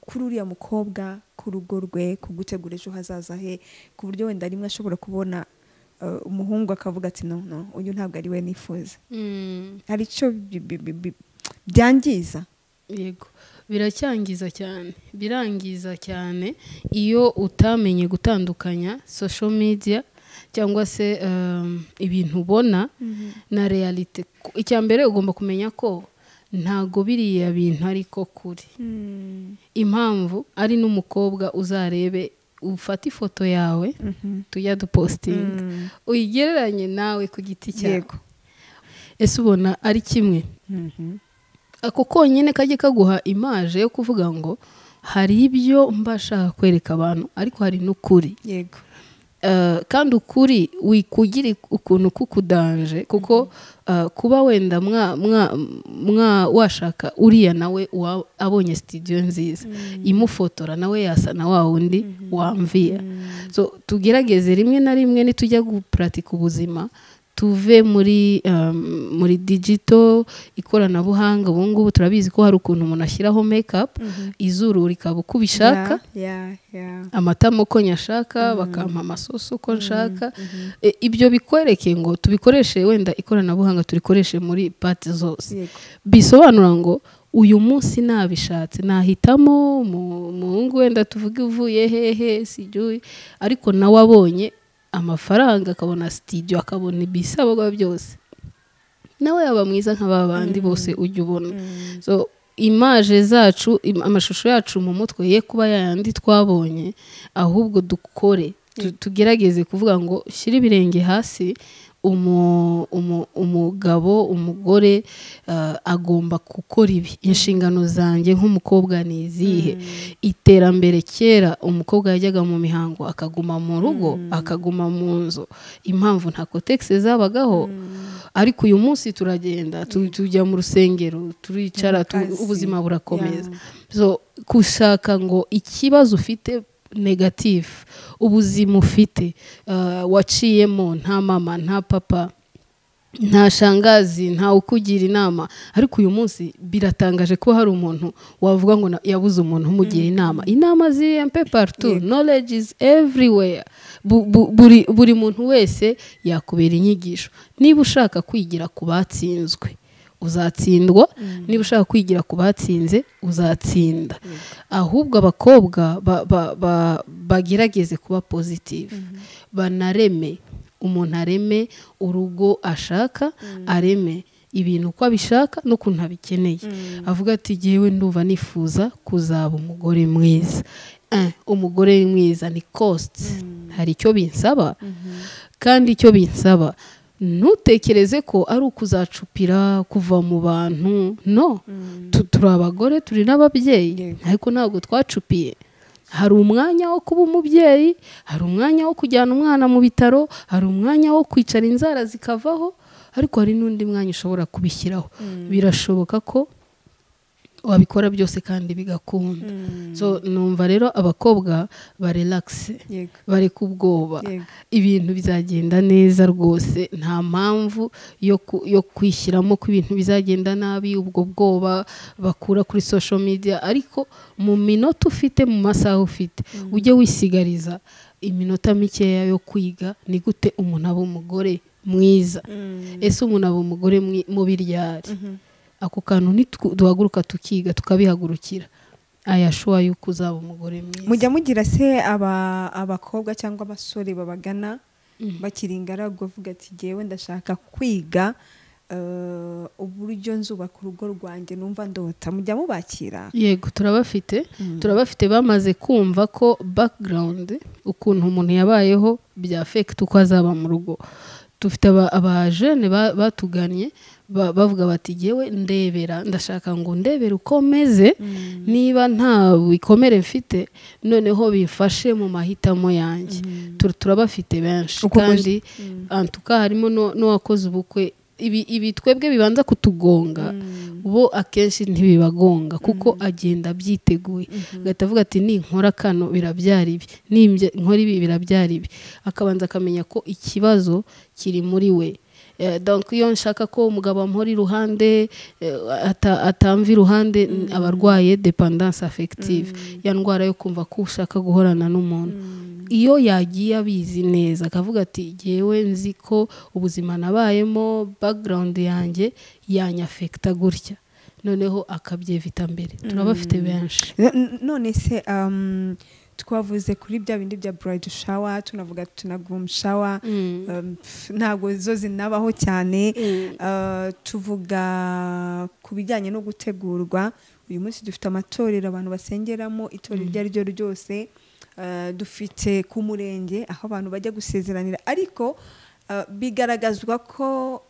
kuri uriya mukobwa ku rugo rwe ku gutegura ejo hazaza he ku buryo wenda rimwe ashobora kubona eh, umuhungu akavuga ati no no uyu ntabwo ari we nifuza Mm. hari icyo bi- bi- bi- bi- byangiza yego biracyangiza cyane birangiza cyane iyo utamenye gutandukanya social media cyangwa se um, ibintu ubona na realite Ku- icya mbere ugomba kumenya ko ntago biriya bintu ariko kuri impamvu ari n'umukobwa uzarebe ufata ifoto yawe tujya dupositinga uyigereranye nawe ku giti cyawe Yego. ese ubona ari kimwe ako konyine kajye kaguha imaje yo kuvuga ngo hari ibyo mba nshaka kwereka abantu ariko hari n'ukuri yego Eh, kandi ukuri wikugire ukuntu kukudanje kuko eh, kuba wenda mwa, mwa, mwa washaka uriya nawe wa- abonye studio nziza imufotora nawe yasa na wa wundi wamviya so tugerageze rimwe na rimwe nitujya gupuratika ubuzima tuve muri um, muri digito ikoranabuhanga ubu ngubu turabizi ko hari ukuntu umuntu ashyiraho make-up izuru rikaba uko ubishaka Ya, ya, ya. amatama uko nyashaka bakampa amasosi uko nshaka E, ibyo bikwereke ngo tubikoreshe wenda ikoranabuhanga turikoreshe muri pati zose Yego. bisobanura ngo uyu munsi nabishatse nahitamo mu- umuhungu wenda tuvuge uvuye hehe sijui ariko nawe abonye amafaranga akabona sitidiyo akabona ibisabwa byose nawe yaba mwiza nk'aba bandi bose ujya ubona so imaje zacu im- amashusho yacu mu mutwe ye kuba yayandi twabonye ahubwo dukore tu- tugerageze kuvuga ngo shyira ibirenge hasi umu- umu- umugabo umugore eh, agomba gukora ibi inshingano zanjye nk'umukobwa ni izihe iterambere kera umukobwa yajyaga mu mihango akaguma mu rugo akaguma mu nzu impamvu nta kotegisi zabagaho ariko uyu munsi turagenda tu- tujya mu rusengero turicara tu- Mu kazi. ubuzima burakomeza so gushaka ngo ikibazo ufite negatifu ubuzima ufite eh, waciyemo nta mama nta papa nta shangazi ntawe ukugira inama ariko uyu munsi biratangaje kuba hari umuntu wavuga ngo na- yabuze umuntu umugira inama inama ziri empe partu knowledge is everywhere Bu- bu- buri, buri muntu wese yakubera inyigisho niba ushaka kwigira ku batsinzwe uzatsindwa niba ushaka kwigira ku batsinze uzatsinda ahubwo abakobwa ba- ba- ba- bagerageze kuba pozitifu banareme umuntu areme urugo ashaka areme ibintu uko abishaka n'ukuntu abikeneye avuga ati jyewe ndumva nifuza kuzaba umugore mwiza Eh, umugore mwiza ni kositi hari icyo binsaba kandi icyo binsaba ntutekereze ko ari ukuzacupira kuva mu bantu no Tu- turi abagore turi n'ababyeyi Yego. ariko ntabwo twacupiye hari umwanya wo kuba umubyeyi hari umwanya wo kujyana umwana mu bitaro hari umwanya wo kwicara inzara zikavaho ariko hari n'undi mwanya ushobora kubishyiraho birashoboka ko wabikora byose kandi bigakunda so numva rero abakobwa barelakise Yego. bareka ubwoba Yego. ibintu bizagenda neza rwose nta mpamvu yo ku- yo kwishyiramo ko ibintu bizagenda nabi ubwo bwoba bakura kuri social media ariko mu minota ufite mu masaha ufite ujye wisigariza iminota mikeya yo kwiga ni gute umuntu aba umugore mwiza ese umuntu aba umugore mwi- mubi ryari ako kantu ntiduhaguruka tukiga tukabihagurukira ayashuwa yuko uzaba umugore mwiza mujya mugira se aba abakobwa cyangwa abasore babagana bakiri ingaragu bavuga ati jyewe ndashaka kwiga eh, uburyo nzubaka urugo rwanjye numva ndota mujya mubakira yego turabafite turabafite bamaze kumva ko background ukuntu umuntu yabayeho bya fekita uko azaba mu rugo dufite abajene batugannye ba- bavuga bati yewe ndebera ndashaka ngo ndebere uko meze niba nta bikomere mfite noneho bifashe mu mahitamo yanjye Tur- turabafite benshi Uko mu- kandi antuka harimo no- n'uwakoze ubukwe ibi ibi twebwe bibanza kutugonga bo akenshi ntibibagonga kuko agenda abyiteguye agahita avuga ati ninkora kano birabyara ibi nimbya- nkora ibi birabyara ibi akabanza akamenya ko ikibazo kiri muri we Eh, donc iyo nshaka ko umugabo amuhora iruhande eh, ata- atamva iruhande aba arwaye dependance affective ya ndwara yo kumva ko ushaka guhorana n'umuntu iyo yagiye abizi neza akavuga ati jyewe nzi ko ubuzima nabayemo background yanjye yanyafekita gutya noneho akabyevita mbere turabafite benshi N- none se um, twavuze kuri bya bindi bya burayidi shawa tunavuga tunagumu shawa Mm. um, pf, ntabwo zo zinabaho cyane Uh, tuvuga ku bijyanye no gutegurwa uyu munsi dufite amatorero abantu basengeramo itorero iryo ari ryo ryose Uh, dufite ku murenge aho abantu bajya gusezeranira ariko uh, bigaragazwa ko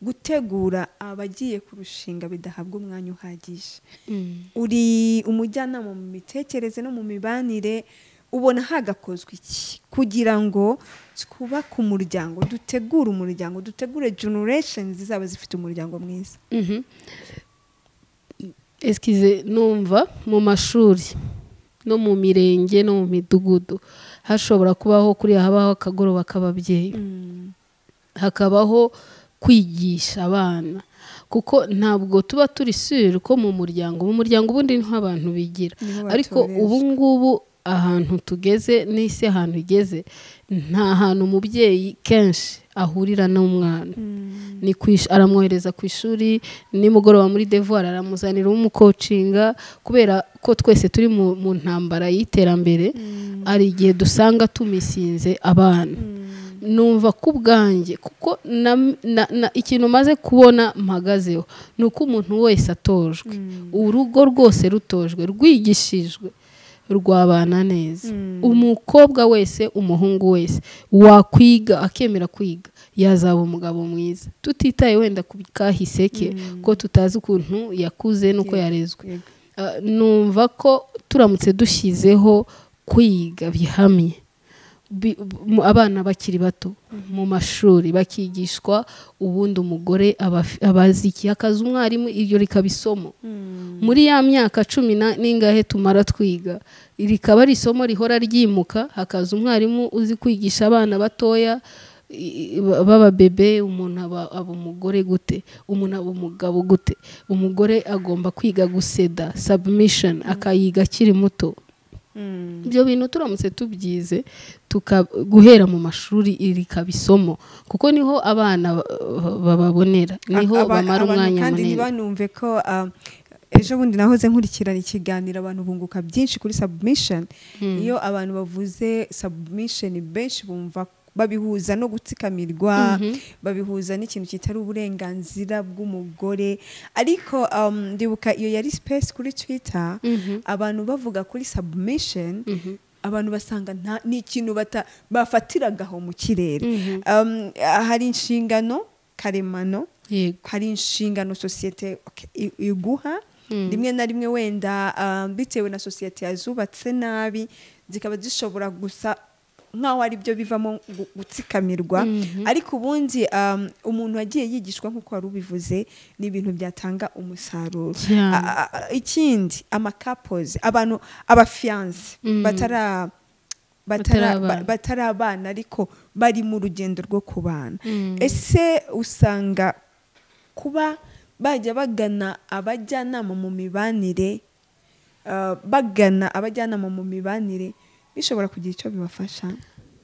gutegura abagiye kurushinga bidahabwa umwanya uhagije Mm. uri umujyanama mu mitekerereze no mu mibanire ubona hagakozwe iki kugira ngo twubake umuryango dutegure umuryango dutegure generation zizaba zifite umuryango mwiza Mhm. Eskize numva mu mashuri no mu mirenge no mu midugudu hashobora kubaho kuriya habaho akagoroba k'ababyeyi hakabaho kwigisha abana kuko ntabwo tuba turi sure ko mu muryango mu muryango ubundi niho abantu bigira Niho ariko batoreshwa. ubu ngubu ahantu tugeze n'isi ahantu igeze nta hantu umubyeyi kenshi ahurira n'umwana ni ku ish- aramwohereza ku ishuri nimugoroba muri devoir aramuzanira umukocinga kubera ko twese turi mu, mu ntambara y'iterambere hari igihe dusanga tumisinze abana numva ku bwanjye kuko na, na, na, ikintu maze kubona mpagazeho ni uko umuntu wese atojwe urugo rwose rutojwe rwigishijwe rwabana neza umukobwa wese umuhungu wese wakwiga akemera kwiga yazaba umugabo mwiza tutitaye wenda ku kahise ke ko tutazi ukuntu yakuze n'uko yarezwe Yego. Ah, numva ko turamutse dushyizeho kwiga bihamye bi- mu- abana bakiri bato mu mashuri bakigishwa ubundi umugore aba af- aba azi ikiyakaza umwarimu iryo rikaba isomo muri ya myaka cumi na- n'ingahe tumara twiga rikaba ari isomo rihora ryimuka hakaza umwarimu uzi kwigisha abana batoya i- i- baba bebe umuntu aba, aba umugore gute umuntu aba umugabo gute umugore agomba kwiga guseda submission akayiga akiri muto ibyo bintu turamutse tubyize tuka- guhera mu mashuri iri rikaba isomo kuko niho abana ba- bababonera niho Aba- bamara abantu umwanya kandi munini ntibanumve ko ah, ejo bundi nahoze nkurikirana ikiganiro abantu bunguka byinshi kuri submission iyo abantu bavuze submission benshi bumva babihuza no gutsikamirwa babihuza n'ikintu kitari uburenganzira bw'umugore ariko um, ndibuka iyo yari space kuri twitter abantu bavuga kuri submission abantu basanga nta- ni ikintu bata- bafatiragaho mu kirere Um, hari inshingano karemano yego hari inshingano sosiyete ok, i- iguha rimwe na rimwe wenda um, bitewe na sosiyete yazubatse nabi zikaba zishobora gusa nkaho ari byo bivamo gu- gutsikamirwa ariko ubundi um, umuntu wagiye yigishwa nk'uko wari ubivuze ni ibintu byatanga umusaruro Cyane. A- a- a- ikindi amakapozi abantu abafiyanse batara batara- ba- Batarabana. batari abana ariko bari mu rugendo rwo kubana ese usanga kuba bajya bagana abajyanama mu mibanire uh, bagana abajyanama mu mibanire bishobora kugira icyo bibafasha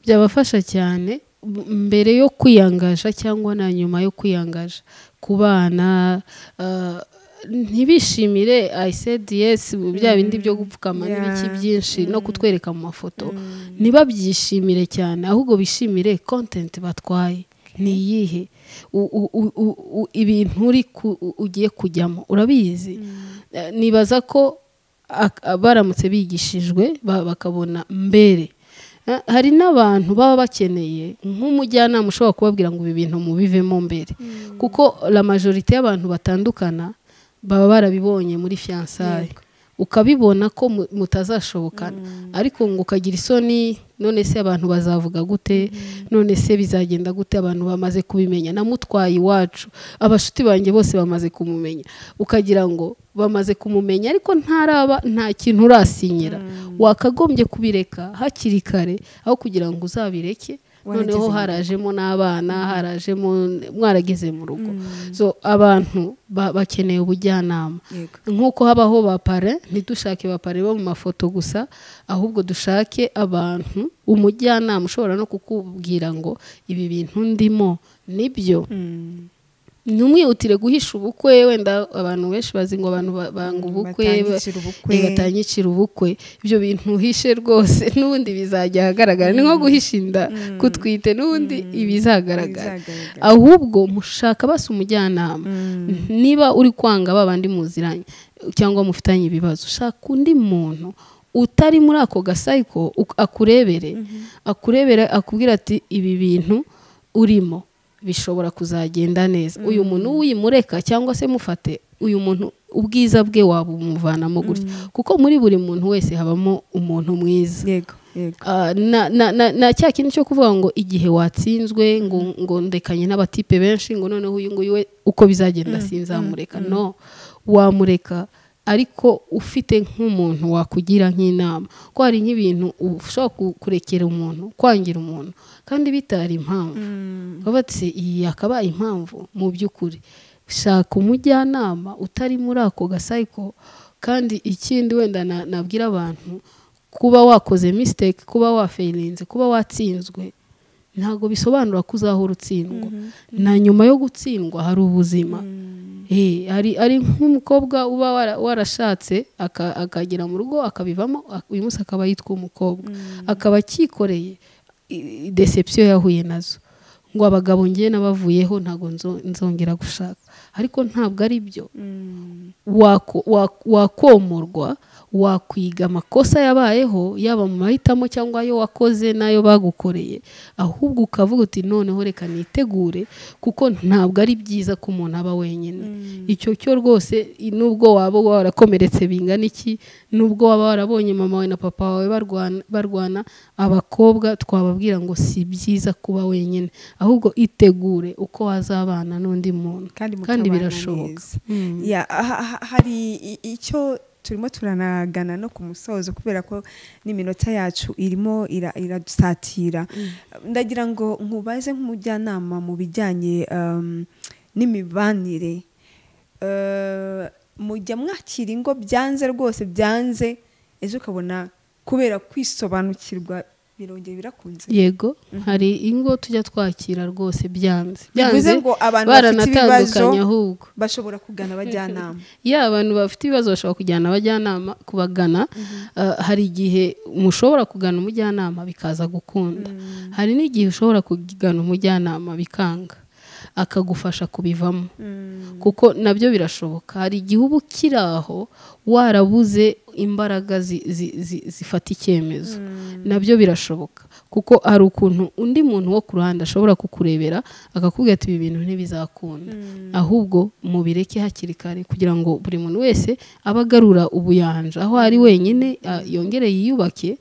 byabafasha cyane m- mbere yo kwiyangaja cyangwa na nyuma yo kwiyangaja ku bana ah, ntibishimire i said yes bya bindi byo gupfukama Yeah. n'ibiki byinshi no kutwereka mu mafoto ntibabyishimire cyane ahubwo bishimire content batwaye ni iyihe U- u- u- u- u- ibintu uri ku- u- ugiye kujyamo urabizi Eh, nibaza ko ak- baramutse bigishijwe ba- bakabona mbere Eh, hari n'abantu baba bakeneye nk'umujyanama ushobora kubabwira ngo ibi bintu mubivemo mbere kuko la majorite y'abantu batandukana baba barabibonye muri fiyansaye ukabibona ko mu- mutazashobokana ariko ngo ukagira isoni none se abantu bazavuga gute none se bizagenda gute abantu bamaze kubimenya namutwaye iwacu abashuti banjye bose bamaze kumumenya ukagira ngo bamaze kumumenya ariko ntaraba nta kintu urasinyira wakagombye kubireka hakiri kare aho kugira ngo uzabireke Warageze noneho mu rugo. harajemo n'abana harajemo mwarageze mu rugo so abantu ba- bakeneye ubujyanama yego nk'uko habaho ba pare ntidushake ba pare bo mu mafoto gusa ahubwo dushake abantu umujyanama ushobora no kukubwira ngo ibi bintu ndimo nibyo Mm. ntumwihutire guhisha ubukwe wenda abantu benshi bazi ngo abantu ba- banga ubukwe batangicira ubukwe. batanyicira ubukwe ibyo bintu uhishe rwose n'ubundi bizajya ahagaragara ni nko guhisha inda kutwite n'ubundi ibizagaragara Bizagaragara. ahubwo mushaka basi umujyanama Mm. niba uri kwanga ba bandi muziranye cyangwa mufitanye ibibazo shaka undi muntu utari muri ako gasayiko uk- akurebere akurebere akubwira ati ibi bintu urimo bishobora kuzagenda neza uyu muntu wimureka cyangwa se mufate uyu muntu ubwiza bwe wabumuvanamo gutya kuko muri buri muntu wese habamo umuntu mwiza yego yego Ah, na, na, na, na cya kintu cyo kuvuga ngo igihe watsinzwe ngo, ngo ndekanye n'abatipe benshi ngo noneho uyu nguyu we uko bizagenda sinzamureka no wamureka ariko ufite nk'umuntu wakugira nk'inama ko hari nk'ibintu ushobora ku- kurekera umuntu kwangira umuntu kandi bitari impamvu bavuga bati iyi yakabaye impamvu mu by'ukuri shaka umujyanama utari muri ako gasayiko kandi ikindi wenda na- nabwira abantu kuba wakoze mistake kuba waferinze kuba watsinzwe ntabwo bisobanura ko uzahora utsindwa na nyuma yo gutsindwa hari ubuzima Eh, hari hari nk'umukobwa uba wara- warashatse aka- akagera mu rugo akabivamo ak- uyu munsi akaba yitwa umukobwa akaba akikoreye i- i- deception yahuye nazo ngo abagabo ngiye n'abavuyeho ntabwo nzo- nzongera gushaka ariko ntabwo ari byo Mm. wako- wak- wakomorwa wakwiga amakosa yabayeho yaba mu mahitamo cyangwa ayo wakoze n'ayo bagukoreye ahubwo ukavuga uti noneho reka nitegure kuko ntabwo ari byiza ko umuntu aba wenyine icyo cyo rwose i- nubwo waba warakomeretse bingana iki nubwo waba warabonye mama wawe na papa wawe barwana, barwana abakobwa twababwira ngo si byiza kuba wenyine ahubwo itegure uko wazabana n'undi muntu kandi kandi mukabana birashoboka neza. Ya, ha- ha- hari i- icyo turimo turanagana no ku musozo kubera ko n'iminota yacu irimo ira- iradusatira ndagira ngo nkubaze nk'umujyanama mu bijyanye um, n'imibanire Eh, mujya mwakira ingo byanze rwose byanze ejo ukabona kubera kwisobanukirwa birongera birakunze yego hari ingo tujya twakira rwose byanze bivuze byanze ngo abantu bafite ibibazo baranatandukanye ahubwo bashobora kugana abajyanama ya abantu bafite ibibazo bashobora kujyana abajyanama kubagana Ah, hari igihe mushobora kugana umujyanama bikaza gukunda hari n'igihe ushobora kugana umujyanama bikanga akagufasha kubivamo kuko nabyo birashoboka hari igihe uba ukiri aho warabuze imbaraga zi- zi- zi- zifata icyemezo nabyo birashoboka kuko hari ukuntu undi muntu wo ku ruhande ashobora kukurebera akakubwira ati ibi bintu ntibizakunda ahubwo mubireke hakiri kare kugira ngo buri muntu wese abe agarura ubuyanja aho ari wenyine a- yongere yiyubake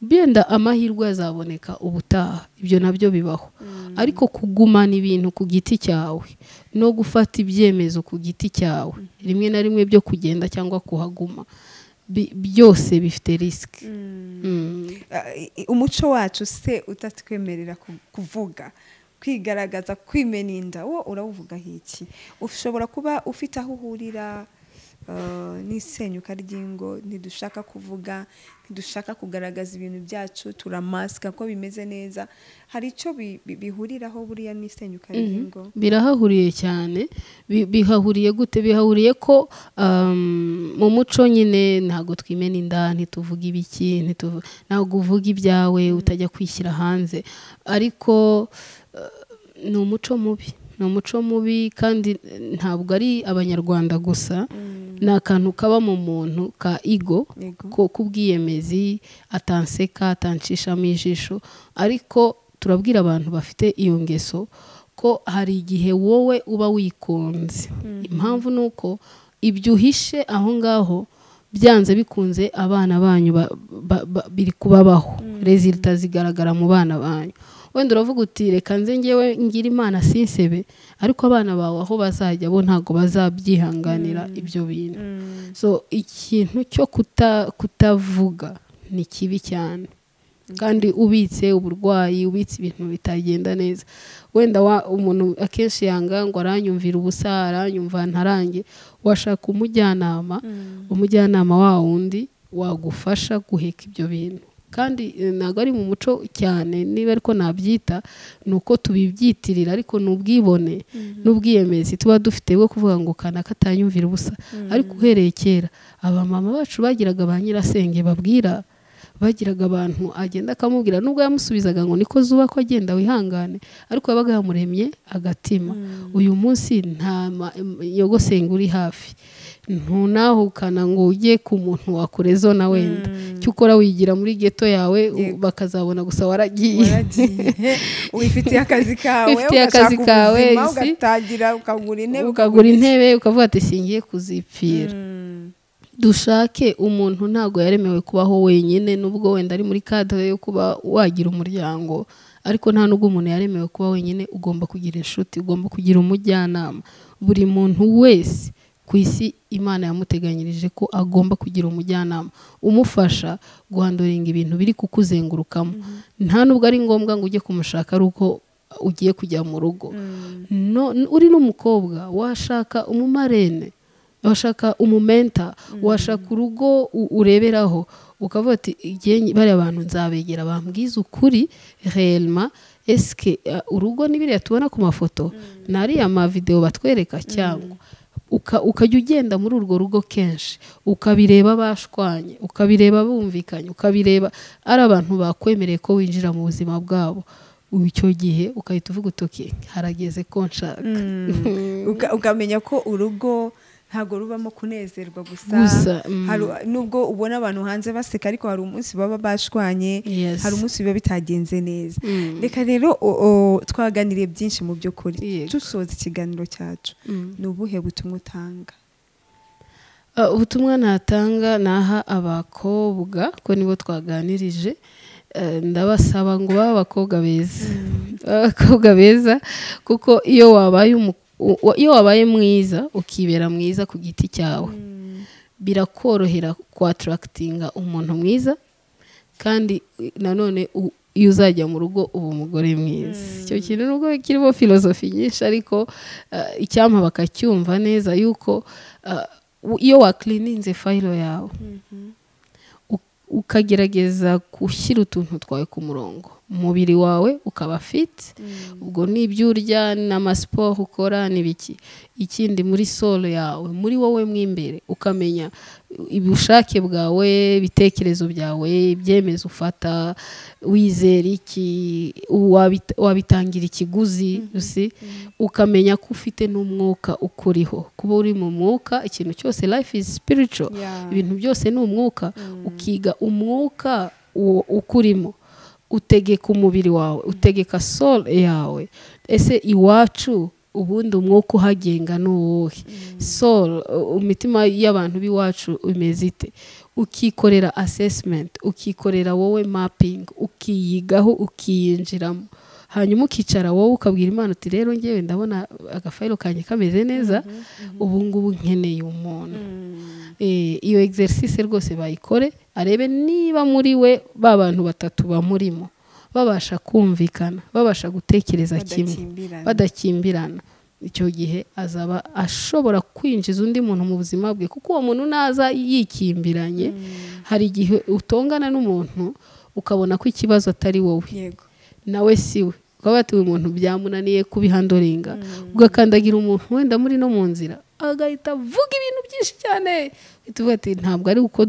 benda amahirwe azaboneka ubutaha ibyo nabyo bibaho ariko kugumana ibintu ku giti cyawe no gufata ibyemezo ku giti cyawe rimwe na rimwe byo kugenda cyangwa kuhaguma bi- byose bifite risike Eh, umuco wacu se utatwemerera ku- kuvuga kwigaragaza kwimena inda wo urawuvuga iki ushobora kuba ufite aho uhurira eh, n'isenyuka ry'ingo ntidushaka kuvuga ntidushaka kugaragaza ibintu byacu turamasika ko bimeze neza hari icyo bi- bi- bihuriraho buriya n'isenyuka ry'ingo birahahuriye cyane Bi- bihahuriye gute bihahuriye ko um, mu muco nyine ntabwo twimena inda ntituvuga ibiki ntituvu- ntabwo uvuga ibyawe utajya kwishyira hanze ariko uh, ni umuco mubi ni umuco mubi kandi eh, ntabwo ari abanyarwanda gusa ni akantu kaba mu muntu ka igo Ego. ko k'ubwiyemezi atanseka atancishamo ijisho ariko turabwira abantu bafite iyo ngeso ko hari igihe wowe uba wikunze impamvu ni uko ibyo uhishe aho ngaho byanze bikunze abana banyu ba- ba- ba- biri kubabaho rezilita zigaragara mu bana banyu wenda uravuga uti reka nze ngewe ngira imana sinsebe ariko abana bawe aho bazajya bo ntabwo bazabyihanganira ibyo bintu so ikintu cyo kuta kutavuga ni kibi cyane kandi ubitse uburwayi ubitse ibintu bitagenda neza wenda wa- umuntu akenshi yanga ngo aranyumvira ubusa aranyumva ntarange washaka umujyanama umujyanama wa wundi wagufasha guheka ibyo bintu kandi eh, ntabwo ari mu muco cyane niba ariko nabyita ni uko tubibyitirira ariko ni ubwibone n'ubwiyemezi tuba dufite bwo kuvuga ngo kanaka atanyumvira ubusa ariko uhereye kera abamama bacu bagiraga ba nyirasenge babwira bagiraga abantu agenda akamubwira nubwo yamusubizaga ngo niko zubakwa agenda wihangane ariko yabaga yamuremye agatima uyu munsi nta ma- yogosenga uri hafi ntunahukana ngo ujye ku muntu wakureza na wenda cyo ukora wigira muri geto yawe u- Yego. bakazabona gusa waragiye waragiye wifitiye akazi kawe Wifitiye akazi ugashaka kawe, ubuzima, isi. ugatangira ukagura intebe ukagura intebe ukavuga ati singiye kuzipfira Mm. dushake umuntu ntabwo yaremewe kubaho wenyine nubwo wenda ari muri kadere yo kuba wagira umuryango ariko nta nubwo umuntu yaremewe kuba wenyine ugomba kugira inshuti ugomba kugira umujyanama buri muntu wese ku isi imana yamuteganyirije ko agomba kugira umujyanama umufasha guhanduringa ibintu biri kukuzengurukamo nta nubwo ari ngombwa ngo ujye kumushaka ari uko ugiye kujya mu rugo no, uri n'umukobwa washaka umumarene washaka umumenta washaka urugo u- ureberaho ukavuga ati igihe nyi- bariya bantu nzabegera bambwiza ukuri reyelma esike uh, urugo ni biriya tubona ku mafoto nariya mavidewo batwereka cyangwa uka- ukajya ugenda muri urwo rugo kenshi ukabireba bashwanye ukabireba bumvikanye ukabireba ari abantu bakwemereye ko winjira mu buzima bwabo icyo gihe ugahita uvuga utoki harageze ko nshaka Uga- ukamenya ko urugo ntabwo rubamo kunezerwa gusa Gusa, mm. Hari- nubwo ubona abantu hanze baseka ariko hari umunsi baba bashwanye Yes. hari umunsi biba bitagenze neza Mm. reka rero o- o, twaganiriye byinshi mu by'ukuri Yego. dusoza ikiganiro cyacu ni ubuhe butumwa utanga Uh, ubutumwa natanga naha abakobwa ko nibo twaganirije Uh, ndabasaba ngo babe abakobwa beza abakobwa beza kuko iyo wabaye umu- u- u- iyo wabaye mwiza ukibera mwiza ku giti cyawe birakorohera kwatarakitinga umuntu mwiza kandi i- nanone u- iyo uzajya mu rugo uba umugore mwiza icyo kintu nubwo kirimo filozofi nyinshi ariko uh, icyampa bakacyumva neza yuko uh, u- iyo wakirininze fayiro yawe u- ukagerageza gushyira utuntu twawe ku murongo umubiri wawe ukaba fiti ubwo n'ibyo urya n'amasiporo ukora n'ibiki ikindi muri solo yawe muri wowe mo imbere ukamenya ubushake bwawe ibitekerezo byawe ibyemezo ufata wizera iki wabita- wabitangira ikiguzi usi ukamenya ko ufite n'umwuka ukuriho kuba uri mu mwuka ikintu cyose life is spiritual Yeah. ibintu byose ni umwuka ukiga umwuka uwo ukurimo utegeka umubiri wawe utegeka soul yawe ese iwacu ubundi umwuka uhagenga ni uwuhe soul uh, imitima y'abantu b'iwacu imeze ite ukikorera assessment ukikorera wowe mapping ukiyigaho ukiyinjiramo hanyuma ukicara wowe ukabwira imana uti rero ngewe ndabona agafayiro kanjye kameze neza ubu ngubu nkeneye umuntu Eh, iyo exercice rwose bayikore arebe niba muri we ba bantu batatu bamurimo babasha kumvikana babasha gutekereza kimwe Badakimbirana. badakimbirana icyo gihe azaba ashobora kwinjiza undi muntu mu buzima bwe kuko uwo muntu naza yikimbiranye hari igihe utongana n'umuntu ukabona ko ikibazo atari wowe yego nawe si we ukaba watuye umuntu byamunaniye kubihandoringa ugakandagira umuntu wenda muri no mu nzira agahita avuga ibintu byinshi cyane uhita uvuga ati ntabwo ari uko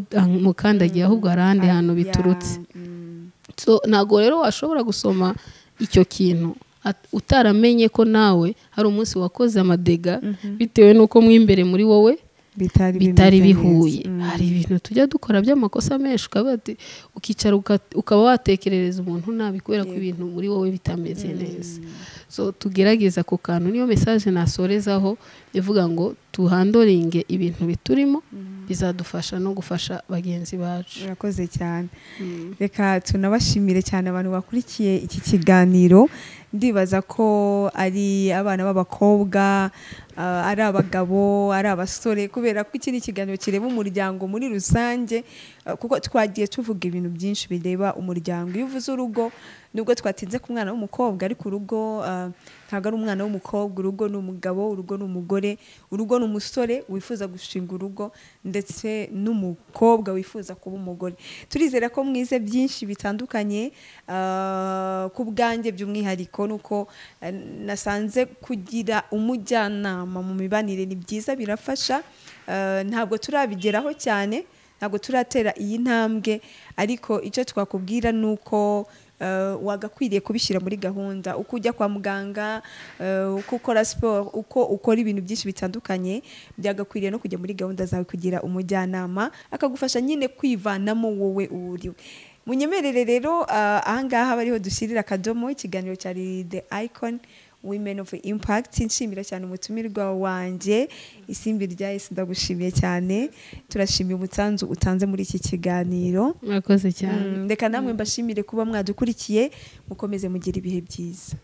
mukandagiye ahubwo hari ahandi hantu Ya, biturutse mm. so ntabwo rero washobora gusoma icyo kintu at- utaramenye ko nawe hari umunsi wakoze amadega bitewe n'uko mu imbere muri wowe bitari bimeze bitari neza. bihuye Mm. hari ibintu tujya dukora by'amakosa menshi ukaba wate- ukicara uka- ukaba watekerereza umuntu nabi kubera ko ibintu muri wowe bitameze neza so tugerageza ako kantu niyo mesaje nasorezaho ivuga ngo tuhandoringe ibintu biturimo bizadufasha no gufasha bagenzi bacu murakoze cyane reka tunabashimire cyane abantu bakurikiye iki kiganiro ndibaza ko ari abana b'abakobwa ah, ari abagabo ari abasore kubera ko iki ni ikiganiro kireba umuryango muri rusange ah, kuko twagiye tuvuga ibintu byinshi bireba umuryango iyo uvuze urugo nubwo twatinze ku mwana w'umukobwa ariko urugo ah, ntabwo ari umwana w'umukobwa urugo ni umugabo urugo ni umugore urugo ni umusore wifuza gushinga urugo ndetse n'umukobwa wifuza kuba umugore turizera ko mwize byinshi bitandukanye ah, ku bwanjye by'umwihariko nuko eh, nasanze kugira umujyanama mu mibanire ni byiza birafasha Ah, ntabwo turabigeraho cyane ntabwo turatera iyi ntambwe ariko icyo twakubwira ni uko eh, wagakwiriye kubishyira muri gahunda uko ujya kwa muganga eh, uko ukora siporo uko ukora ibintu byinshi bitandukanye byagakwiriye no kujya muri gahunda zawe kugira umujyanama akagufasha nyine kwivanamo wowe uriwe munyemerere rero ah, ahangaha aba ariho dushyirira akadomo ikiganiro cyari the icon women of impact nshimira cyane umutumirwa wanjye isimbi rya esi ndagushimiye cyane turashimira umutanzu utanze muri iki kiganiro murakoze Mm, cyane reka namwe mbashimire kuba mwadukurikiye mukomeze mugire ibihe byiza